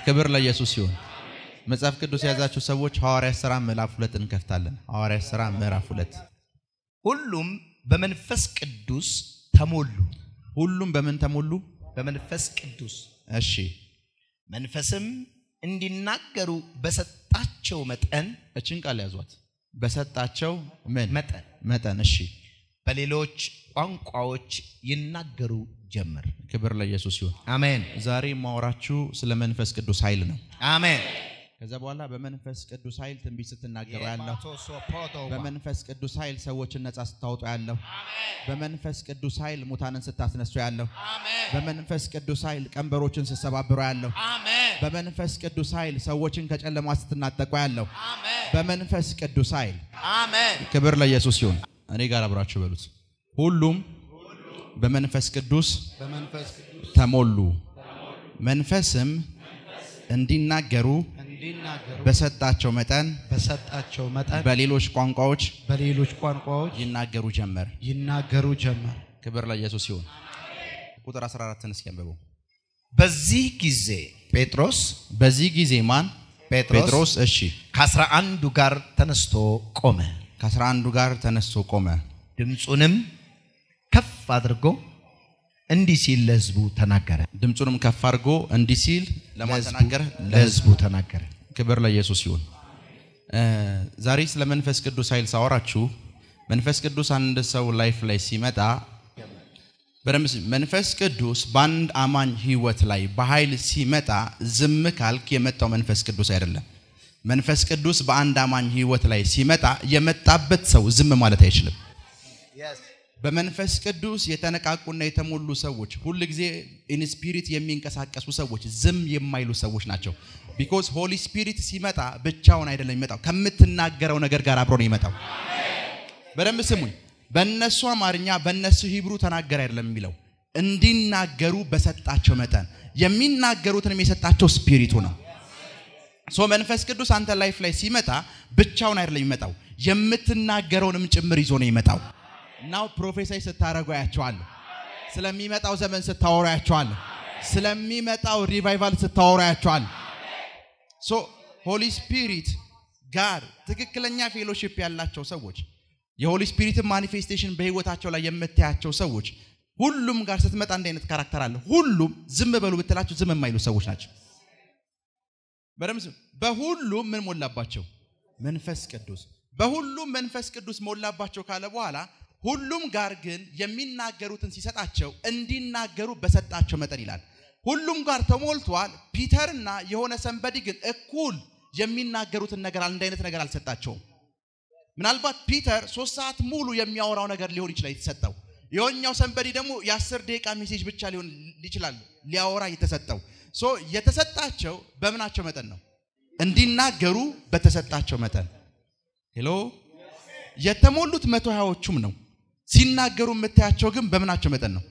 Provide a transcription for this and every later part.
ክብር ለኢየሱስ ይሁን። መጽሐፍ ቅዱስ የያዛችሁ ሰዎች ሐዋርያ ሥራ ምዕራፍ ሁለት እንከፍታለን። ሐዋርያ ሥራ ምዕራፍ ሁለት ሁሉም በመንፈስ ቅዱስ ተሞሉ። ሁሉም በምን ተሞሉ? በመንፈስ ቅዱስ እሺ መንፈስም እንዲናገሩ በሰጣቸው መጠን እችን ቃል ያዟት። በሰጣቸው ምን መጠን መጠን። እሺ በሌሎች ቋንቋዎች ይናገሩ ጀመር። ክብር ለኢየሱስ ይሁን። አሜን ዛሬ የማወራችሁ ስለ መንፈስ ቅዱስ ኃይል ነው። አሜን። ከዛ በኋላ በመንፈስ ቅዱስ ኃይል ትንቢት ስትናገሩ ያለሁ በመንፈስ ቅዱስ ኃይል ሰዎችን ነጻ ስታወጡ ያለሁ በመንፈስ ቅዱስ ኃይል ሙታንን ስታስነሱ ያለሁ በመንፈስ ቅዱስ ኃይል ቀንበሮችን ስትሰባብሩ ያለሁ በመንፈስ ቅዱስ ኃይል ሰዎችን ከጨለማ ስትናጠቁ ያለሁ በመንፈስ ቅዱስ ኃይል አሜን ክብር ለኢየሱስ ይሁን። እኔ ጋር አብራችሁ በሉት። ሁሉም በመንፈስ ቅዱስ በመንፈስ ቅዱስ ተሞሉ፣ መንፈስም እንዲናገሩ እንዲናገሩ በሰጣቸው መጠን በሰጣቸው መጠን በሌሎች ቋንቋዎች በሌሎች ቋንቋዎች ይናገሩ ጀመር። ይናገሩ ጀመር። ክብር ለኢየሱስ ይሁን። ቁጥር 14ን እስኪ አንብበው። በዚህ ጊዜ ጴጥሮስ በዚህ ጊዜ ማን? ጴጥሮስ ጴጥሮስ። እሺ ከአስራ አንዱ ጋር ተነስቶ ቆመ። ከአስራ አንዱ ጋር ተነስቶ ቆመ። ድምፁንም ከፍ አድርጎ እንዲህ ሲል ለሕዝቡ ተናገረ። ድምፁንም ከፍ አድርጎ እንዲህ ሲል ለማን ለሕዝቡ- ተናገረ? ለሕዝቡ ተናገረ። ክብር ለኢየሱስ ይሁን። እ ዛሬ ስለ መንፈስ ቅዱስ ኃይል ሳወራችሁ መንፈስ ቅዱስ አንድ ሰው ላይፍ ላይ ሲመጣ በደንብ ስሙ። መንፈስ ቅዱስ በአንድ አማኝ ህይወት ላይ በኃይል ሲመጣ ዝም ካልክ የመጣው መንፈስ ቅዱስ አይደለም። መንፈስ ቅዱስ በአንድ አማኝ ህይወት ላይ ሲመጣ የመጣበት ሰው ዝም ማለት አይችልም። በመንፈስ ቅዱስ የተነቃቁና የተሞሉ ሰዎች ሁል ጊዜ ኢን ስፒሪት የሚንቀሳቀሱ ሰዎች ዝም የማይሉ ሰዎች ናቸው። ቢኮዝ ሆሊ ስፒሪት ሲመጣ ብቻውን አይደለም የሚመጣው፣ ከምትናገረው ነገር ጋር አብሮ ነው የሚመጣው። በደንብ ስሙኝ። በእነሱ አማርኛ በእነሱ ሂብሩ ተናገር አይደለም የሚለው እንዲናገሩ በሰጣቸው መጠን የሚናገሩትንም የሰጣቸው ስፒሪቱ ነው። ሶ መንፈስ ቅዱስ አንተ ላይፍ ላይ ሲመጣ ብቻውን አይደለም የሚመጣው የምትናገረውንም ጭምር ይዞ ነው የሚመጣው። ናው ፕሮፌሳይ ስታረጉ ያቸዋለሁ። ስለሚመጣው ዘመን ስታወሩ ያቸዋለሁ። ስለሚመጣው ሪቫይቫል ስታወሩ ያቸዋለሁ። ሶ ሆሊ ስፒሪት ጋር ትክክለኛ ፌሎሺፕ ያላቸው ሰዎች የሆሊ ስፒሪትን ማኒፌስቴሽን በህይወታቸው ላይ የምታያቸው ሰዎች ሁሉም ጋር ስትመጣ እንዲህ አይነት ካራክተር አለ። ሁሉም ዝም በሉ ብትላቸው ዝም የማይሉ ሰዎች ናቸው። በደምብ ስሙ። በሁሉም ምን ሞላባቸው? መንፈስ ቅዱስ። በሁሉም መንፈስ ቅዱስ ሞላባቸው ካለ በኋላ ሁሉም ጋር ግን የሚናገሩትን ሲሰጣቸው እንዲናገሩ በሰጣቸው መጠን ይላል። ሁሉም ጋር ተሞልቷል። ፒተርና የሆነ ሰንበዲ ግን እኩል የሚናገሩትን ነገር አንድ አይነት ነገር አልሰጣቸውም። ምናልባት ፒተር ሶስት ሰዓት ሙሉ የሚያወራው ነገር ሊሆን ይችላል የተሰጠው። የሆኛው ሰንበዲ ደግሞ የአስር ደቂቃ ሜሴጅ ብቻ ሊሆን ይችላል ሊያወራ የተሰጠው። ሶ የተሰጣቸው በምናቸው መጠን ነው? እንዲናገሩ በተሰጣቸው መጠን። ሄሎ የተሞሉት መቶ ሀያዎቹም ነው። ሲናገሩ የምታያቸው ግን በምናቸው መጠን ነው?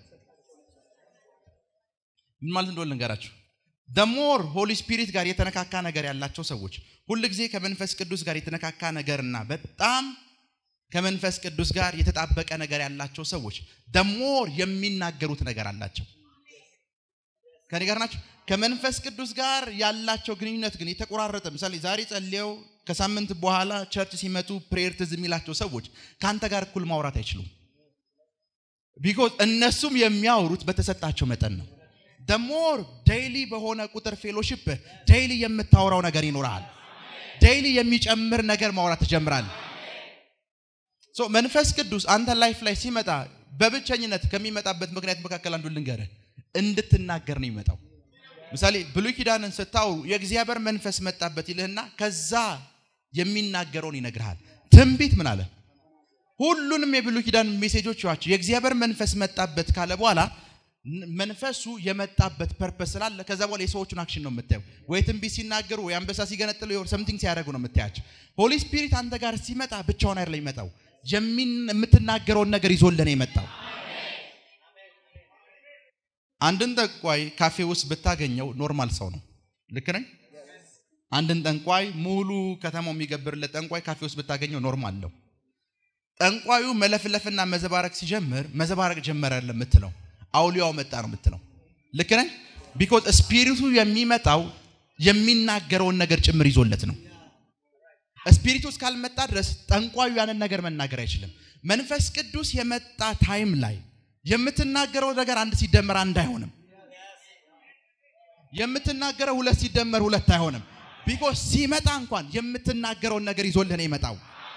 ምን ማለት እንደሆነ ልንገራችሁ። ደሞር ሆሊ ስፒሪት ጋር የተነካካ ነገር ያላቸው ሰዎች ሁል ጊዜ ከመንፈስ ቅዱስ ጋር የተነካካ ነገርና በጣም ከመንፈስ ቅዱስ ጋር የተጣበቀ ነገር ያላቸው ሰዎች ደሞር የሚናገሩት ነገር አላቸው። ከኔ ጋር ናቸው። ከመንፈስ ቅዱስ ጋር ያላቸው ግንኙነት ግን የተቆራረጠ ምሳሌ ዛሬ ጸልየው ከሳምንት በኋላ ቸርች ሲመጡ ፕሬየር ትዝ የሚላቸው ሰዎች ከአንተ ጋር እኩል ማውራት አይችሉም። ቢኮዝ እነሱም የሚያወሩት በተሰጣቸው መጠን ነው። ደሞር ዴይሊ በሆነ ቁጥር ፌሎሺፕ ዴይሊ የምታወራው ነገር ይኖርሃል። ዴይሊ የሚጨምር ነገር ማውራት ትጀምራለህ። ሶ መንፈስ ቅዱስ አንተ ላይፍ ላይ ሲመጣ በብቸኝነት ከሚመጣበት ምክንያት መካከል አንዱ ልንገርህ፣ እንድትናገር ነው የሚመጣው። ምሳሌ ብሉይ ኪዳንን ስታወሩ የእግዚአብሔር መንፈስ መጣበት ይልህና ከዛ የሚናገረውን ይነግርሃል። ትንቢት ምን አለ? ሁሉንም የብሉይ ኪዳን ሜሴጆች ያቸው የእግዚአብሔር መንፈስ መጣበት ካለ በኋላ ን- መንፈሱ የመጣበት ፐርፐስ ስላለ ከዛ በኋላ የሰዎቹን አክሽን ነው የምታየው። ወይ ትንቢት ሲናገሩ ወይ አንበሳ ሲገነጥሉ ወይ ሰምቲንግ ሲያደርጉ ነው የምታያቸው። ሆሊ ስፒሪት አንተ ጋር ሲመጣ ብቻውን አይደለም የሚመጣው፣ የሚን- የምትናገረውን ነገር ይዞልህ ነው የመጣው። አንድን ጠንቋይ ካፌ ውስጥ ብታገኘው ኖርማል ሰው ነው። ልክ ነኝ? አንድን ጠንቋይ ሙሉ ከተማው የሚገብርለት ጠንቋይ ካፌ ውስጥ ብታገኘው ኖርማል ነው። ጠንቋዩ መለፍለፍና መዘባረቅ ሲጀምር መዘባረቅ ጀመረ አይደለም የምትለው፣ አውሊያው መጣ ነው የምትለው። ልክ ነኝ? ቢኮዝ ስፒሪቱ የሚመጣው የሚናገረውን ነገር ጭምር ይዞለት ነው። ስፒሪቱ እስካልመጣ ድረስ ጠንቋዩ ያንን ነገር መናገር አይችልም። መንፈስ ቅዱስ የመጣ ታይም ላይ የምትናገረው ነገር አንድ ሲደመር አንድ አይሆንም። የምትናገረው ሁለት ሲደመር ሁለት አይሆንም። ቢኮዝ ሲመጣ እንኳን የምትናገረውን ነገር ይዞልህ ነው የመጣው።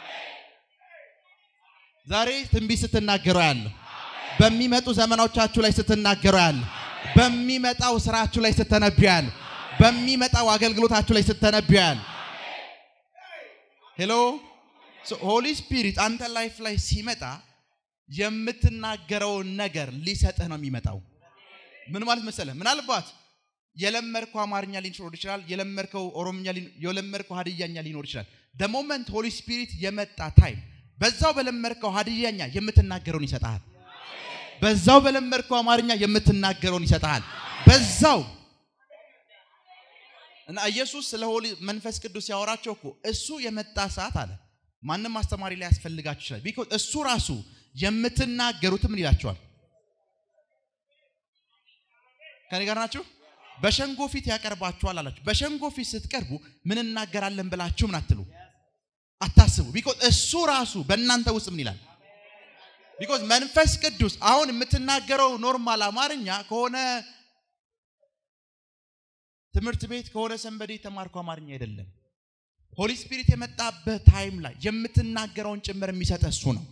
ዛሬ ትንቢት ስትናገረው ያለ በሚመጡ ዘመኖቻችሁ ላይ ስትናገረው ያለ በሚመጣው ስራችሁ ላይ ስትነብዩ ያለ በሚመጣው አገልግሎታችሁ ላይ ስትነብዩ ያለ ሄሎ ሆሊ ስፒሪት አንተ ላይፍ ላይ ሲመጣ የምትናገረውን ነገር ሊሰጥህ ነው የሚመጣው። ምን ማለት መሰለህ? ምናልባት የለመድከው አማርኛ ሊኖር ይችላል። የለመድከው ኦሮምኛ፣ የለመድከው ሀዲያኛ ሊኖር ይችላል። ደሞመንት ሆሊ ስፒሪት የመጣ ታይም በዛው በለመድከው ሀዲያኛ የምትናገረውን ይሰጥሃል። በዛው በለመድከው አማርኛ የምትናገረውን ይሰጥሃል። በዛው እና ኢየሱስ ስለ ሆሊ መንፈስ ቅዱስ ያወራቸው እኮ እሱ የመጣ ሰዓት አለ ማንም አስተማሪ ላይ ያስፈልጋችሁ ይችላል። ቢኮዝ እሱ ራሱ የምትናገሩት ምን ይላቸዋል? ከኔ ጋር ናችሁ? በሸንጎ ፊት ያቀርባችኋል አላችሁ። በሸንጎ ፊት ስትቀርቡ ምን እናገራለን ብላችሁ ምን አትሉ አታስቡ። ቢኮዝ እሱ ራሱ በእናንተ ውስጥ ምን ይላል? ቢኮዝ መንፈስ ቅዱስ አሁን የምትናገረው ኖርማል አማርኛ ከሆነ ትምህርት ቤት ከሆነ ሰንበዴ የተማርኩ አማርኛ አይደለም። ሆሊ ስፒሪት የመጣበት ታይም ላይ የምትናገረውን ጭምር የሚሰጥ እሱ ነው።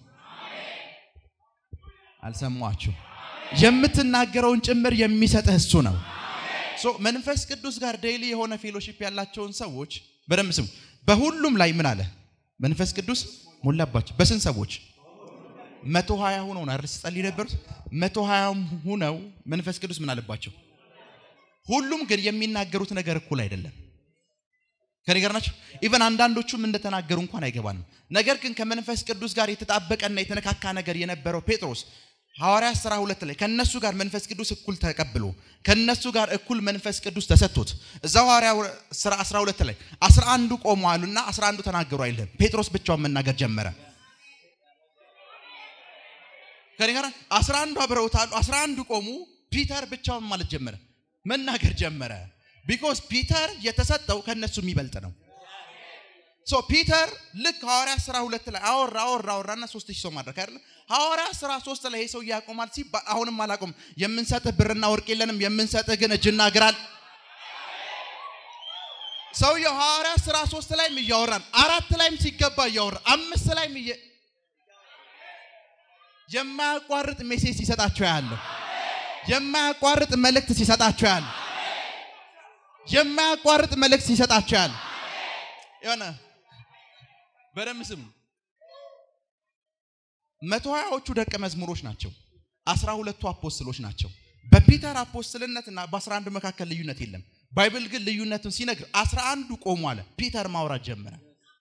አልሰማችሁ? የምትናገረውን ጭምር የሚሰጥ እሱ ነው። ሶ መንፈስ ቅዱስ ጋር ዴይሊ የሆነ ፌሎሺፕ ያላቸውን ሰዎች በደንብ ስሙ። በሁሉም ላይ ምን አለ መንፈስ ቅዱስ ሞላባቸው። በስንት ሰዎች? መቶ ሀያ ሁነው ነው አይደል ስጸልይ ነበሩት። መቶ ሀያም ሁነው መንፈስ ቅዱስ ምን አለባቸው? ሁሉም ግን የሚናገሩት ነገር እኩል አይደለም። ከኔ ጋር ናቸው። ኢቨን አንዳንዶቹም እንደተናገሩ እንኳን አይገባንም። ነገር ግን ከመንፈስ ቅዱስ ጋር የተጣበቀና የተነካካ ነገር የነበረው ጴጥሮስ ሐዋርያ ሥራ ሁለት ላይ ከነሱ ጋር መንፈስ ቅዱስ እኩል ተቀብሎ ከነሱ ጋር እኩል መንፈስ ቅዱስ ተሰጥቶት እዛ ሐዋርያ ሥራ 12 ላይ 11ዱ ቆሙ አሉና 11ዱ ተናገሩ አይልም። ጴጥሮስ ብቻውን መናገር ጀመረ። ከኔ ጋር 11ዱ አብረውታሉ። 11ዱ ቆሙ። ፒተር ብቻውን ማለት ጀመረ፣ መናገር ጀመረ። ቢኮዝ ፒተር የተሰጠው ከነሱ የሚበልጥ ነው። ሶ ፒተር ልክ ሐዋርያ ሥራ ሁለት ላይ አወራ አወራ አወራና ሶስት ሺህ ሰው ማድረግ አይደለም። ሐዋርያ ሥራ ሶስት ላይ ይሄ ሰው ያቆማል ሲባል አሁንም አላቆም። የምንሰጥህ ብርና ወርቅ የለንም፣ የምንሰጥህ ግን እጅና እግራል። ሰውየው ሐዋርያ ሥራ ሶስት ላይም እያወራን አራት ላይም ሲገባ እያወራ አምስት ላይም እየ የማያቋርጥ ሜሴጅ ሲሰጣቸው ያለው የማያቋርጥ መልእክት ሲሰጣቸው ያለው የማያቋርጥ መልእክት ሲሰጣቸው ያለ የሆነ በደንብ ስሙ። መቶ ሀያዎቹ ደቀ መዝሙሮች ናቸው። አስራ ሁለቱ አፖስትሎች ናቸው። በፒተር አፖስትልነትና በአስራ አንዱ መካከል ልዩነት የለም። ባይብል ግን ልዩነቱን ሲነግር አስራ አንዱ ቆሙ አለ። ፒተር ማውራት ጀመረ።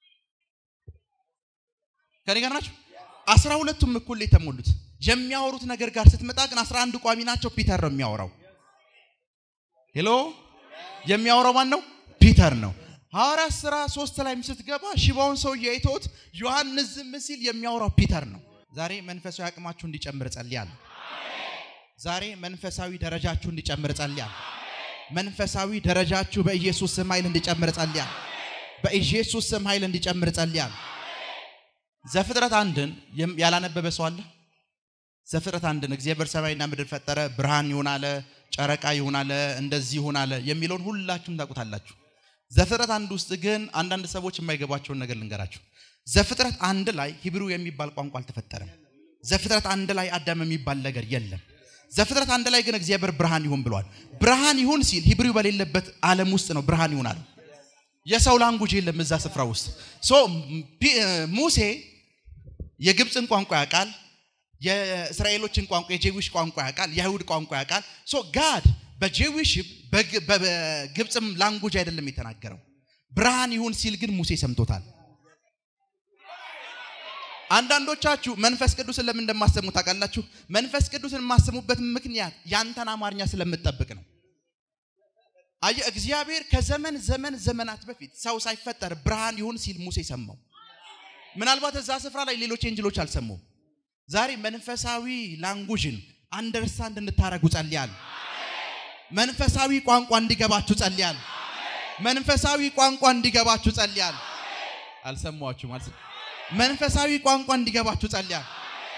ከኔ ጋር ናቸው። አስራ ሁለቱም እኩል የተሞሉት የሚያወሩት ነገር ጋር ስትመጣ ግን አስራ አንዱ ቋሚ ናቸው። ፒተር ነው የሚያወራው። ሄሎ የሚያወራው ማን ነው? ፒተር ነው። ሐዋርያት ሥራ ሶስት ላይም ስትገባ ሽባውን ሰውዬ አይተውት ዮሐንስ ዝም ሲል የሚያወራው ፒተር ነው። ዛሬ መንፈሳዊ አቅማችሁ እንዲጨምር ጸልያለሁ። ዛሬ መንፈሳዊ ደረጃችሁ እንዲጨምር ጸልያለሁ። መንፈሳዊ ደረጃችሁ በኢየሱስ ስም ኃይል እንዲጨምር ጸልያለሁ። በኢየሱስ ስም ኃይል እንዲጨምር ጸልያለሁ። ዘፍጥረት አንድን ያላነበበ ሰው አለ? ዘፍጥረት አንድን እግዚአብሔር ሰማይና ምድር ፈጠረ፣ ብርሃን ይሁን አለ፣ ጨረቃ ይሁን አለ፣ እንደዚህ ይሁን አለ የሚለውን ሁላችሁም ታውቁታላችሁ። ዘፍጥረት አንድ ውስጥ ግን አንዳንድ ሰዎች የማይገባቸውን ነገር ልንገራችሁ። ዘፍጥረት አንድ ላይ ሂብሩ የሚባል ቋንቋ አልተፈጠረም። ዘፍጥረት አንድ ላይ አዳም የሚባል ነገር የለም። ዘፍጥረት አንድ ላይ ግን እግዚአብሔር ብርሃን ይሁን ብሏል። ብርሃን ይሁን ሲል ሂብሩ በሌለበት ዓለም ውስጥ ነው ብርሃን ይሁን አለ። የሰው ላንጉጅ የለም እዛ ስፍራ ውስጥ። ሶ ሙሴ የግብፅን ቋንቋ ያውቃል። የእስራኤሎችን ቋንቋ የጄዊሽ ቋንቋ ያውቃል። የአይሁድ ቋንቋ ያውቃል። ሶ ጋድ በጄዊሽ በግብፅም ላንጉጅ አይደለም የተናገረው። ብርሃን ይሁን ሲል ግን ሙሴ ሰምቶታል። አንዳንዶቻችሁ መንፈስ ቅዱስን ለምን እንደማሰሙ ታውቃላችሁ? መንፈስ ቅዱስን የማሰሙበት ምክንያት ያንተን አማርኛ ስለምትጠብቅ ነው። አየ እግዚአብሔር ከዘመን ዘመን ዘመናት በፊት ሰው ሳይፈጠር ብርሃን ይሁን ሲል ሙሴ ሰማው። ምናልባት እዛ ስፍራ ላይ ሌሎች ኤንጅሎች አልሰሙም። ዛሬ መንፈሳዊ ላንጉጅን አንደርስታንድ እንድታረጉ ጸልያለሁ። መንፈሳዊ ቋንቋ እንዲገባችሁ ጸልያለሁ። መንፈሳዊ ቋንቋ እንዲገባችሁ ጸልያለሁ። አልሰማችሁም? አልሰ መንፈሳዊ ቋንቋ እንዲገባችሁ ጸልያለሁ።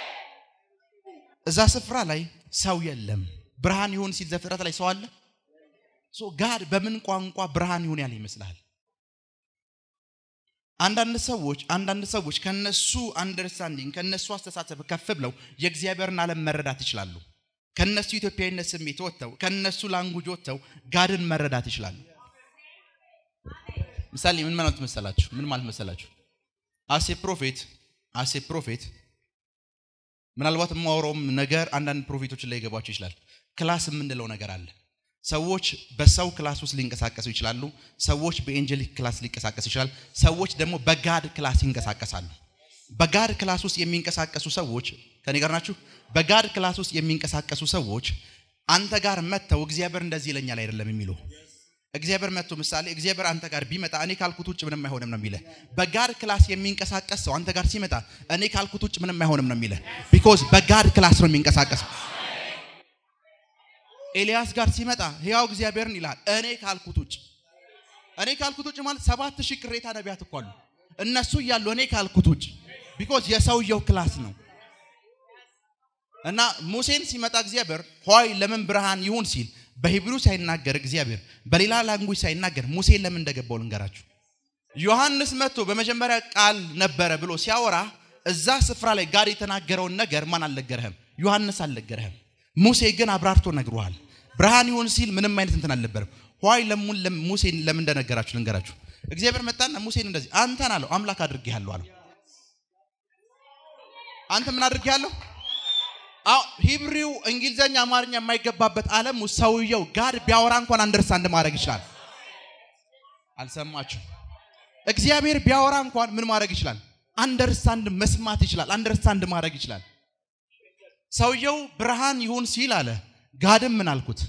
እዛ ስፍራ ላይ ሰው የለም። ብርሃን ይሁን ሲል ዘፍጥረት ላይ ሰው አለ። ሶ ጋድ በምን ቋንቋ ብርሃን ይሁን ያለ ይመስልሃል? አንዳንድ ሰዎች አንዳንድ ሰዎች ከነሱ አንደርስታንዲንግ ከነሱ አስተሳሰብ ከፍ ብለው የእግዚአብሔርን ዓለም መረዳት ይችላሉ። ከነሱ ኢትዮጵያዊነት ስሜት ወጥተው ከነሱ ላንጉጅ ወጥተው ጋድን መረዳት ይችላሉ። ምሳሌ ምን ማለት መሰላችሁ? ምን ማለት መሰላችሁ? አሴ ፕሮፌት አሴ ፕሮፌት ምናልባት የማወራውም ነገር አንዳንድ ፕሮፌቶችን ላይ ይገባቸው ይችላል። ክላስ የምንለው ነገር አለ። ሰዎች በሰው ክላስ ውስጥ ሊንቀሳቀሱ ይችላሉ። ሰዎች በኤንጀሊክ ክላስ ሊንቀሳቀሱ ይችላል። ሰዎች ደግሞ በጋድ ክላስ ይንቀሳቀሳሉ። በጋድ ክላስ ውስጥ የሚንቀሳቀሱ ሰዎች ከኔ ጋር ናችሁ? በጋድ ክላስ ውስጥ የሚንቀሳቀሱ ሰዎች አንተ ጋር መጥተው እግዚአብሔር እንደዚህ ይለኛል አይደለም የሚሉ እግዚአብሔር መጥቶ ምሳሌ እግዚአብሔር አንተ ጋር ቢመጣ እኔ ካልኩት ውጭ ምንም አይሆንም ነው የሚልህ። በጋድ ክላስ የሚንቀሳቀስ ሰው አንተ ጋር ሲመጣ እኔ ካልኩት ውጭ ምንም አይሆንም ነው የሚልህ። ቢኮዝ በጋድ ክላስ ነው የሚንቀሳቀሰው። ኤልያስ ጋር ሲመጣ ሕያው እግዚአብሔርን ይላል እኔ ካልኩት ውጭ እኔ ካልኩት ውጭ ማለት ሰባት ሺህ ቅሬታ ነቢያት እኮ አሉ። እነሱ እያሉ እኔ ካልኩት ውጭ ቢኮዝ የሰውየው ክላስ ነው። እና ሙሴን ሲመጣ እግዚአብሔር ሆይ ለምን ብርሃን ይሁን ሲል በሂብሩ ሳይናገር እግዚአብሔር በሌላ ላንጉጅ ሳይናገር ሙሴን ለምን እንደገባው ልንገራችሁ። ዮሐንስ መጥቶ በመጀመሪያ ቃል ነበረ ብሎ ሲያወራ እዛ ስፍራ ላይ ጋር የተናገረውን ነገር ማን አልነገረህም? ዮሐንስ አልነገረህም። ሙሴ ግን አብራርቶ ነግሮሃል። ብርሃን ይሁን ሲል ምንም አይነት እንትን አልነበረም። ሆይ ለሙን ሙሴን ለምን እንደነገራችሁ ልንገራችሁ። እግዚአብሔር መጣና ሙሴን እንደዚህ አንተን አለው አምላክ አድርጌሃለሁ አለው። አንተ ምን አድርጌሃለሁ? አዎ ሂብሪው እንግሊዘኛ፣ አማርኛ የማይገባበት ዓለም ውስጥ ሰውየው ጋር ቢያወራ እንኳን አንደርስታንድ ማድረግ ይችላል። አልሰማችሁ? እግዚአብሔር ቢያወራ እንኳን ምን ማድረግ ይችላል? አንደርስታንድ መስማት ይችላል። አንደርስታንድ ማድረግ ይችላል። ሰውየው ብርሃን ይሁን ሲል አለ። ጋድም ምን አልኩት?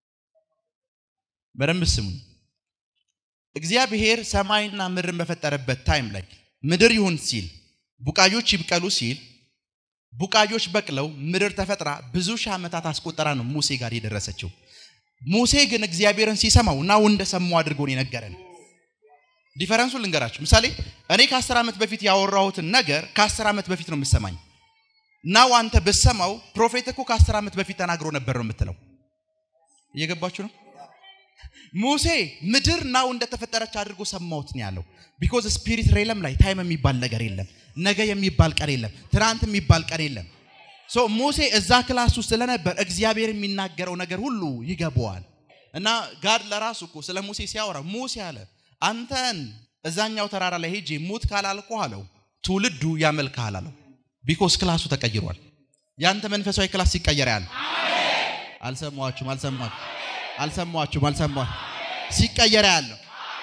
በደንብ ስሙኝ። እግዚአብሔር ሰማይና ምድርን በፈጠረበት ታይም ላይ ምድር ይሁን ሲል ቡቃዮች ይብቀሉ ሲል ቡቃዮች በቅለው ምድር ተፈጥራ ብዙ ሺህ ዓመታት አስቆጠራ ነው ሙሴ ጋር የደረሰችው። ሙሴ ግን እግዚአብሔርን ሲሰማው ናው እንደሰማው አድርጎ ነው የነገረን። ዲፈረንሱን ልንገራችሁ። ምሳሌ እኔ ከአስር ዓመት በፊት ያወራሁትን ነገር ከአስር ዓመት በፊት ነው የምሰማኝ። ናው አንተ ብሰማው ፕሮፌት እኮ ከአስር ዓመት በፊት ተናግሮ ነበር ነው የምትለው። እየገባችሁ ነው? ሙሴ ምድር ናው እንደተፈጠረች አድርጎ ሰማሁት ነው ያለው። ቢኮዝ ስፒሪት ሬለም ላይ ታይም የሚባል ነገር የለም። ነገ የሚባል ቀን የለም። ትናንት የሚባል ቀን የለም። ሶ ሙሴ እዛ ክላስ ውስጥ ስለነበር እግዚአብሔር የሚናገረው ነገር ሁሉ ይገባዋል። እና ጋድ ለራሱ እኮ ስለ ሙሴ ሲያወራ ሙሴ አለ አንተን እዛኛው ተራራ ላይ ሄጄ ሙት ካላልኩ አለው ትውልዱ ያመልክሃል አለው። ቢኮዝ ክላሱ ተቀይሯል። ያንተ መንፈሳዊ ክላስ ሲቀየር ያለ አልሰማችሁም? አልሰማችሁም? አልሰማችሁም? አልሰማችሁም? ሲቀየር ያለው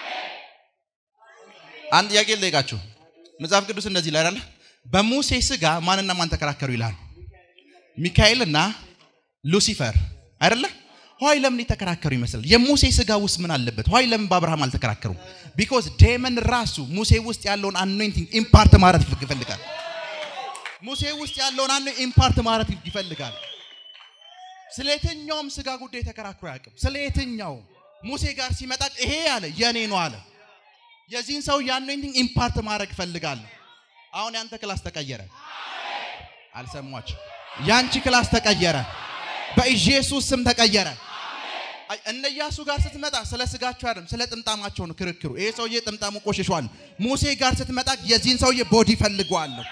አንድ ጥያቄ ልጠይቃችሁ። መጽሐፍ ቅዱስ እንደዚህ ይላል አይደል? በሙሴ ስጋ ማንና ማን ተከራከሩ ይላል? ሚካኤልና ሉሲፈር አይደለ? ሆይ ለምን የተከራከሩ ይመስላል? የሙሴ ስጋ ውስጥ ምን አለበት? ሆይ ለምን በአብርሃም አልተከራከሩም? ቢኮዝ ዴመን ራሱ ሙሴ ውስጥ ያለውን አኖይንቲንግ ኢምፓርት ማረት ይፈልጋል። ሙሴ ውስጥ ያለውን አኖ ኢምፓርት ማረት ይፈልጋል። ስለ የትኛውም ስጋ ጉዳይ ተከራክሮ አያውቅም። ስለ የትኛውም ሙሴ ጋር ሲመጣ ይሄ አለ የኔ ነው አለ። የዚህን ሰው የአኖይንቲንግ ኢምፓርት ማድረግ እፈልጋለሁ። አሁን ያንተ ክላስ ተቀየረ። አልሰሟችሁ? ያንቺ ክላስ ተቀየረ። በኢየሱስ ስም ተቀየረ። አይ እነ ኢያሱ ጋር ስትመጣ ስለ ስጋቸው አይደለም፣ ስለ ጥምጣማቸው ነው ክርክሩ። ይሄ ሰውዬ ጥምጣሙ ቆሽሿል። ሙሴ ጋር ስትመጣ የዚህን ሰውዬ ቦዲ ፈልገዋለሁ።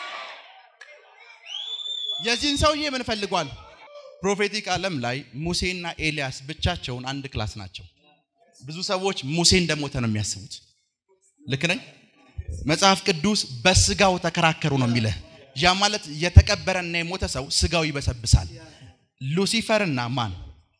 የዚህን ሰውዬ ምን ፈልጓል? ፕሮፌቲክ ዓለም ላይ ሙሴና ኤልያስ ብቻቸውን አንድ ክላስ ናቸው። ብዙ ሰዎች ሙሴ እንደሞተ ነው የሚያስቡት። ልክ ነኝ? መጽሐፍ ቅዱስ በስጋው ተከራከሩ ነው የሚልህ። ያ ማለት የተቀበረና የሞተ ሰው ስጋው ይበሰብሳል። ሉሲፈርና ማን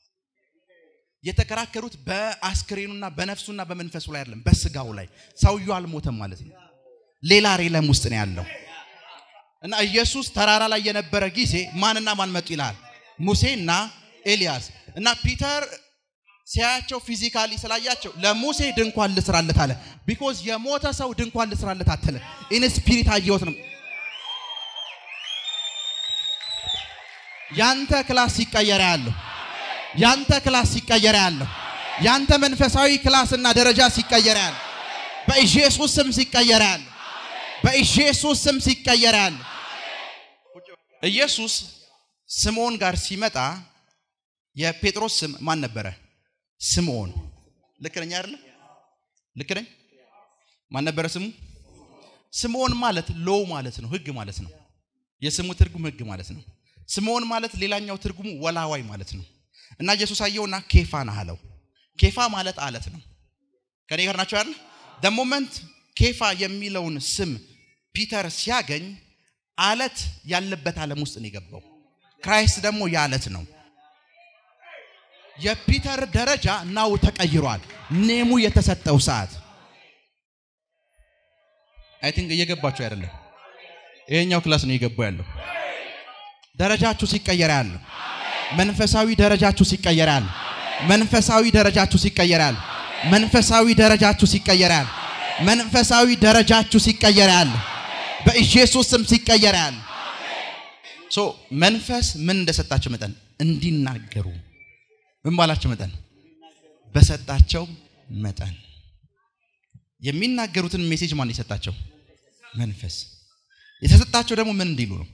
የተከራከሩት በአስክሬኑና በነፍሱና በመንፈሱ ላይ አይደለም፣ በስጋው ላይ። ሰውየው አልሞተም ማለት ነው። ሌላ ሬለም ውስጥ ነው ያለው። እና ኢየሱስ ተራራ ላይ የነበረ ጊዜ ማንና ማን መጡ ይላል? ሙሴና ኤልያስ እና ፒተር ሲያያቸው ፊዚካሊ ስላያቸው ለሙሴ ድንኳን ልስራለት አለ። ቢኮዝ የሞተ ሰው ድንኳን ልስራለት አትለ ኢን ስፒሪት አየሁት ነው። ያንተ ክላስ ሲቀየር ያለሁ ያንተ ክላስ ሲቀየር ያለሁ ያንተ መንፈሳዊ ክላስና ደረጃ ሲቀየር ያለ በኢየሱስ ስም ሲቀየር ያለ በኢየሱስ ስም ሲቀየር ያለ ኢየሱስ ስምዖን ጋር ሲመጣ የጴጥሮስ ስም ማን ነበረ? ስምዖን። ልክ ነኝ አይደለ? ልክ ነኝ? ማን ነበረ ስሙ? ስምዖን ማለት ሎው ማለት ነው፣ ህግ ማለት ነው። የስሙ ትርጉም ህግ ማለት ነው። ስምዖን ማለት ሌላኛው ትርጉሙ ወላዋይ ማለት ነው። እና ኢየሱስ አየውና ኬፋ ነህ አለው። ኬፋ ማለት አለት ነው። ከኔ ጋር ናቸው አይደል? ሞመንት ኬፋ የሚለውን ስም ፒተር ሲያገኝ አለት ያለበት ዓለም ውስጥ ነው የገባው። ክራይስት ደግሞ የአለት ነው። የፒተር ደረጃ ናው ተቀይሯል። ኔሙ የተሰጠው ሰዓት አይ ቲንክ እየገባችሁ አይደለም። ይሄኛው ክላስ ነው እየገባው ያለው። ደረጃችሁ ሲቀየር ያለ መንፈሳዊ ደረጃችሁ ሲቀየር ያለ መንፈሳዊ ደረጃችሁ ሲቀየር ያለ መንፈሳዊ ደረጃችሁ ሲቀየር ያለ መንፈሳዊ ደረጃችሁ ሲቀየር ያለ በኢየሱስ ስም ሲቀየር ያለ ሶ መንፈስ ምን እንደሰጣቸው መጠን እንዲናገሩ ምን ባላቸው መጠን በሰጣቸው መጠን የሚናገሩትን ሜሴጅ ማን የሰጣቸው? መንፈስ። የተሰጣቸው ደግሞ ምን እንዲሉ ነው?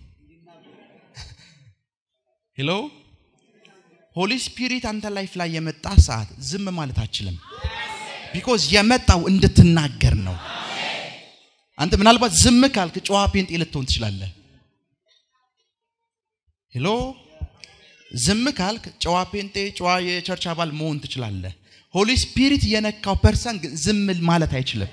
ሄሎ ሆሊ ስፒሪት አንተ ላይፍ ላይ የመጣ ሰዓት ዝም ማለት አችልም። ቢኮዝ የመጣው እንድትናገር ነው። አንተ ምናልባት ዝም ካልክ ጨዋ ፔንጤ ልትሆን ትችላለህ። ሄሎ ዝም ካልክ ጨዋ ፔንጤ፣ ጨዋ የቸርች አባል መሆን ትችላለህ። ሆሊ ስፒሪት የነካው ፐርሰን ግን ዝም ማለት አይችልም።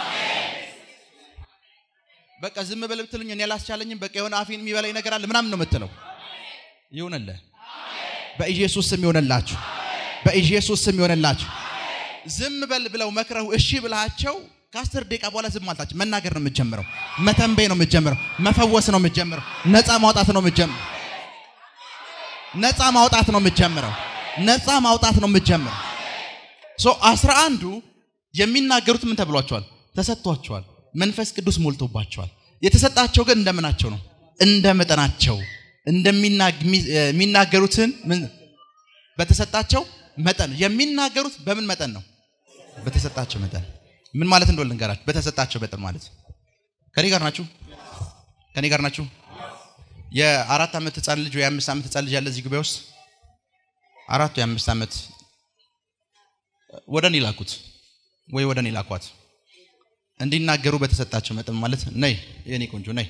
በቃ ዝም በል ብትሉኝ እኔ አላስቻለኝም፣ በቃ የሆነ አፌን የሚበላኝ ነገር አለ ምናምን ነው የምትለው። ይሁንልህ። በኢየሱስ ስም ይሆንላችሁ። በኢየሱስ ስም ይሆንላችሁ። ዝም በል ብለው መክረው እሺ ብላቸው ከአስር ደቂቃ በኋላ ዝም አልታችሁ መናገር ነው የምትጀምረው። መተንበይ ነው የምትጀምረው። መፈወስ ነው የምትጀምረው። ነፃ ማውጣት ነው የምትጀምረው። ነፃ ማውጣት ነው የምትጀምረው። ነፃ ማውጣት ነው የምትጀምረው። ሶ አስራ አንዱ የሚናገሩት ምን ተብሏቸዋል? ተሰጥቷቸዋል። መንፈስ ቅዱስ ሞልቶባቸዋል። የተሰጣቸው ግን እንደምናቸው ነው? እንደ መጠናቸው እንደሚናገሩትን በተሰጣቸው መጠን የሚናገሩት በምን መጠን ነው? በተሰጣቸው መጠን ምን ማለት እንደሆነ ልንገራችሁ። በተሰጣቸው መጠን ማለት ከኔ ጋር ናችሁ? ከኔ ጋር ናችሁ? የአራት ዓመት ህፃን ልጅ ወይ የአምስት ዓመት ህፃን ልጅ ያለ እዚህ ጉባኤ ውስጥ አራቱ የአምስት ዓመት ወደ እኔ ላኩት ወይ ወደ እኔ ላኳት እንዲናገሩ በተሰጣቸው መጠን ማለት ነይ የኔ ቆንጆ ነይ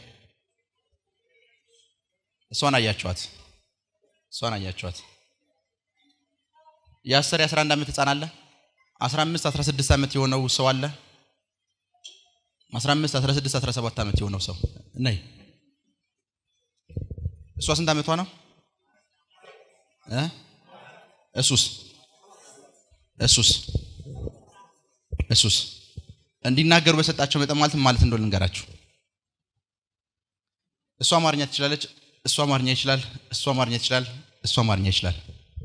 እሷን አያቸዋት እሷን አያቸዋት የአስር የአስራ አንድ ዓመት ህፃን አለ አስራ አምስት አስራ ስድስት ዓመት የሆነው ሰው አለ አስራ አምስት አስራ ስድስት አስራ ሰባት ዓመት የሆነው ሰው ነይ እሷ ስንት ዓመቷ ነው እ እሱስ እሱስ እሱስ እንዲናገሩ በሰጣቸው መጠን ማለት ማለት እንደሆነ ልንገራችሁ። እሷ አማርኛ ትችላለች፣ እሷ አማርኛ ይችላል፣ እሷ አማርኛ ትችላል፣ እሷ አማርኛ ይችላል።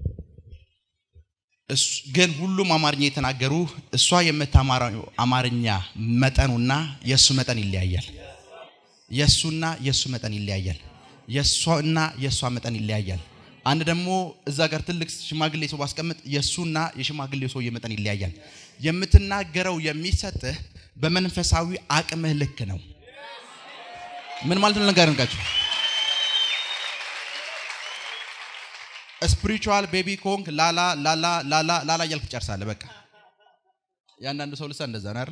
ግን ሁሉም አማርኛ የተናገሩ እሷ የምታማራው አማርኛ መጠኑና የእሱ መጠን ይለያያል። የእሱና የእሱ መጠን ይለያያል። የእሷና የእሷ መጠን ይለያያል። አንድ ደግሞ እዛ ጋር ትልቅ ሽማግሌ ሰው ባስቀምጥ የእሱና የሽማግሌው ሰውዬ መጠን ይለያያል። የምትናገረው የሚሰጥህ በመንፈሳዊ አቅምህ ልክ ነው። ምን ማለት ነው? ነገር እንቃችሁ ስፒሪቹዋል ቤቢ ኮንክ ላላ ላላ ላላ ላላ እያልክ ትጨርሳለህ። በቃ ያንዳንዱ ሰው ልሳ እንደዛ ነው አይደል?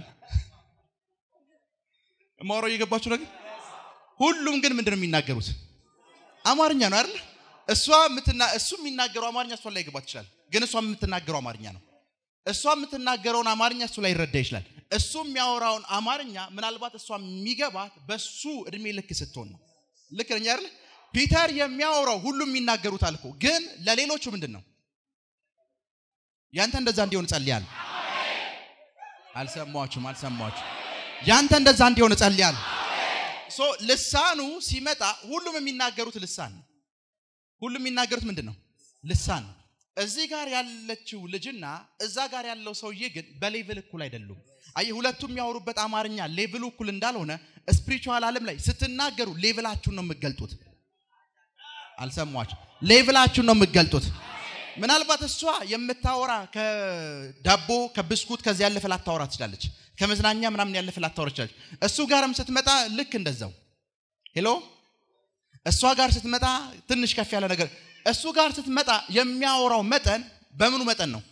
ማውራው እየገባችሁ ነገር ሁሉም ግን ምንድን ነው የሚናገሩት? አማርኛ ነው አይደል? እሷ ምትና እሱ የሚናገረው አማርኛ እሷ ላይ ገባት ይችላል፣ ግን እሷ የምትናገረው አማርኛ ነው። እሷ የምትናገረውን አማርኛ እሱ ላይ ይረዳ ይችላል። እሱ የሚያወራውን አማርኛ ምናልባት እሷ የሚገባት በሱ እድሜ ልክ ስትሆን ነው። ልክ ነኝ አይደል? ፒተር የሚያወራው ሁሉም የሚናገሩት አልኮ፣ ግን ለሌሎቹ ምንድን ነው? ያንተ እንደዛ እንዲሆን ጸልያለሁ። አልሰማችሁም? አልሰማችሁም? ያንተ እንደዛ እንዲሆን ጸልያለሁ። ሶ ልሳኑ ሲመጣ ሁሉም የሚናገሩት ልሳን ነው። ሁሉም የሚናገሩት ምንድን ነው? ልሳን ነው። እዚህ ጋር ያለችው ልጅና እዛ ጋር ያለው ሰውዬ ግን በሌቭል እኩል አይደሉም። አየህ፣ ሁለቱም የሚያወሩበት አማርኛ ሌቭሉ እኩል እንዳልሆነ ስፒሪቹዋል ዓለም ላይ ስትናገሩ ሌቭላችሁን ነው የምትገልጡት። አልሰሟችሁ? ሌቭላችሁን ነው የምትገልጡት። ምናልባት እሷ የምታወራ ከዳቦ ከብስኩት ከዚህ ያለፈ ላታወራ ትችላለች። ከመዝናኛ ምናምን ያለፈ ላታወራ ትችላለች። እሱ ጋርም ስትመጣ ልክ እንደዛው ሄሎ፣ እሷ ጋር ስትመጣ ትንሽ ከፍ ያለ ነገር፣ እሱ ጋር ስትመጣ የሚያወራው መጠን በምኑ መጠን ነው?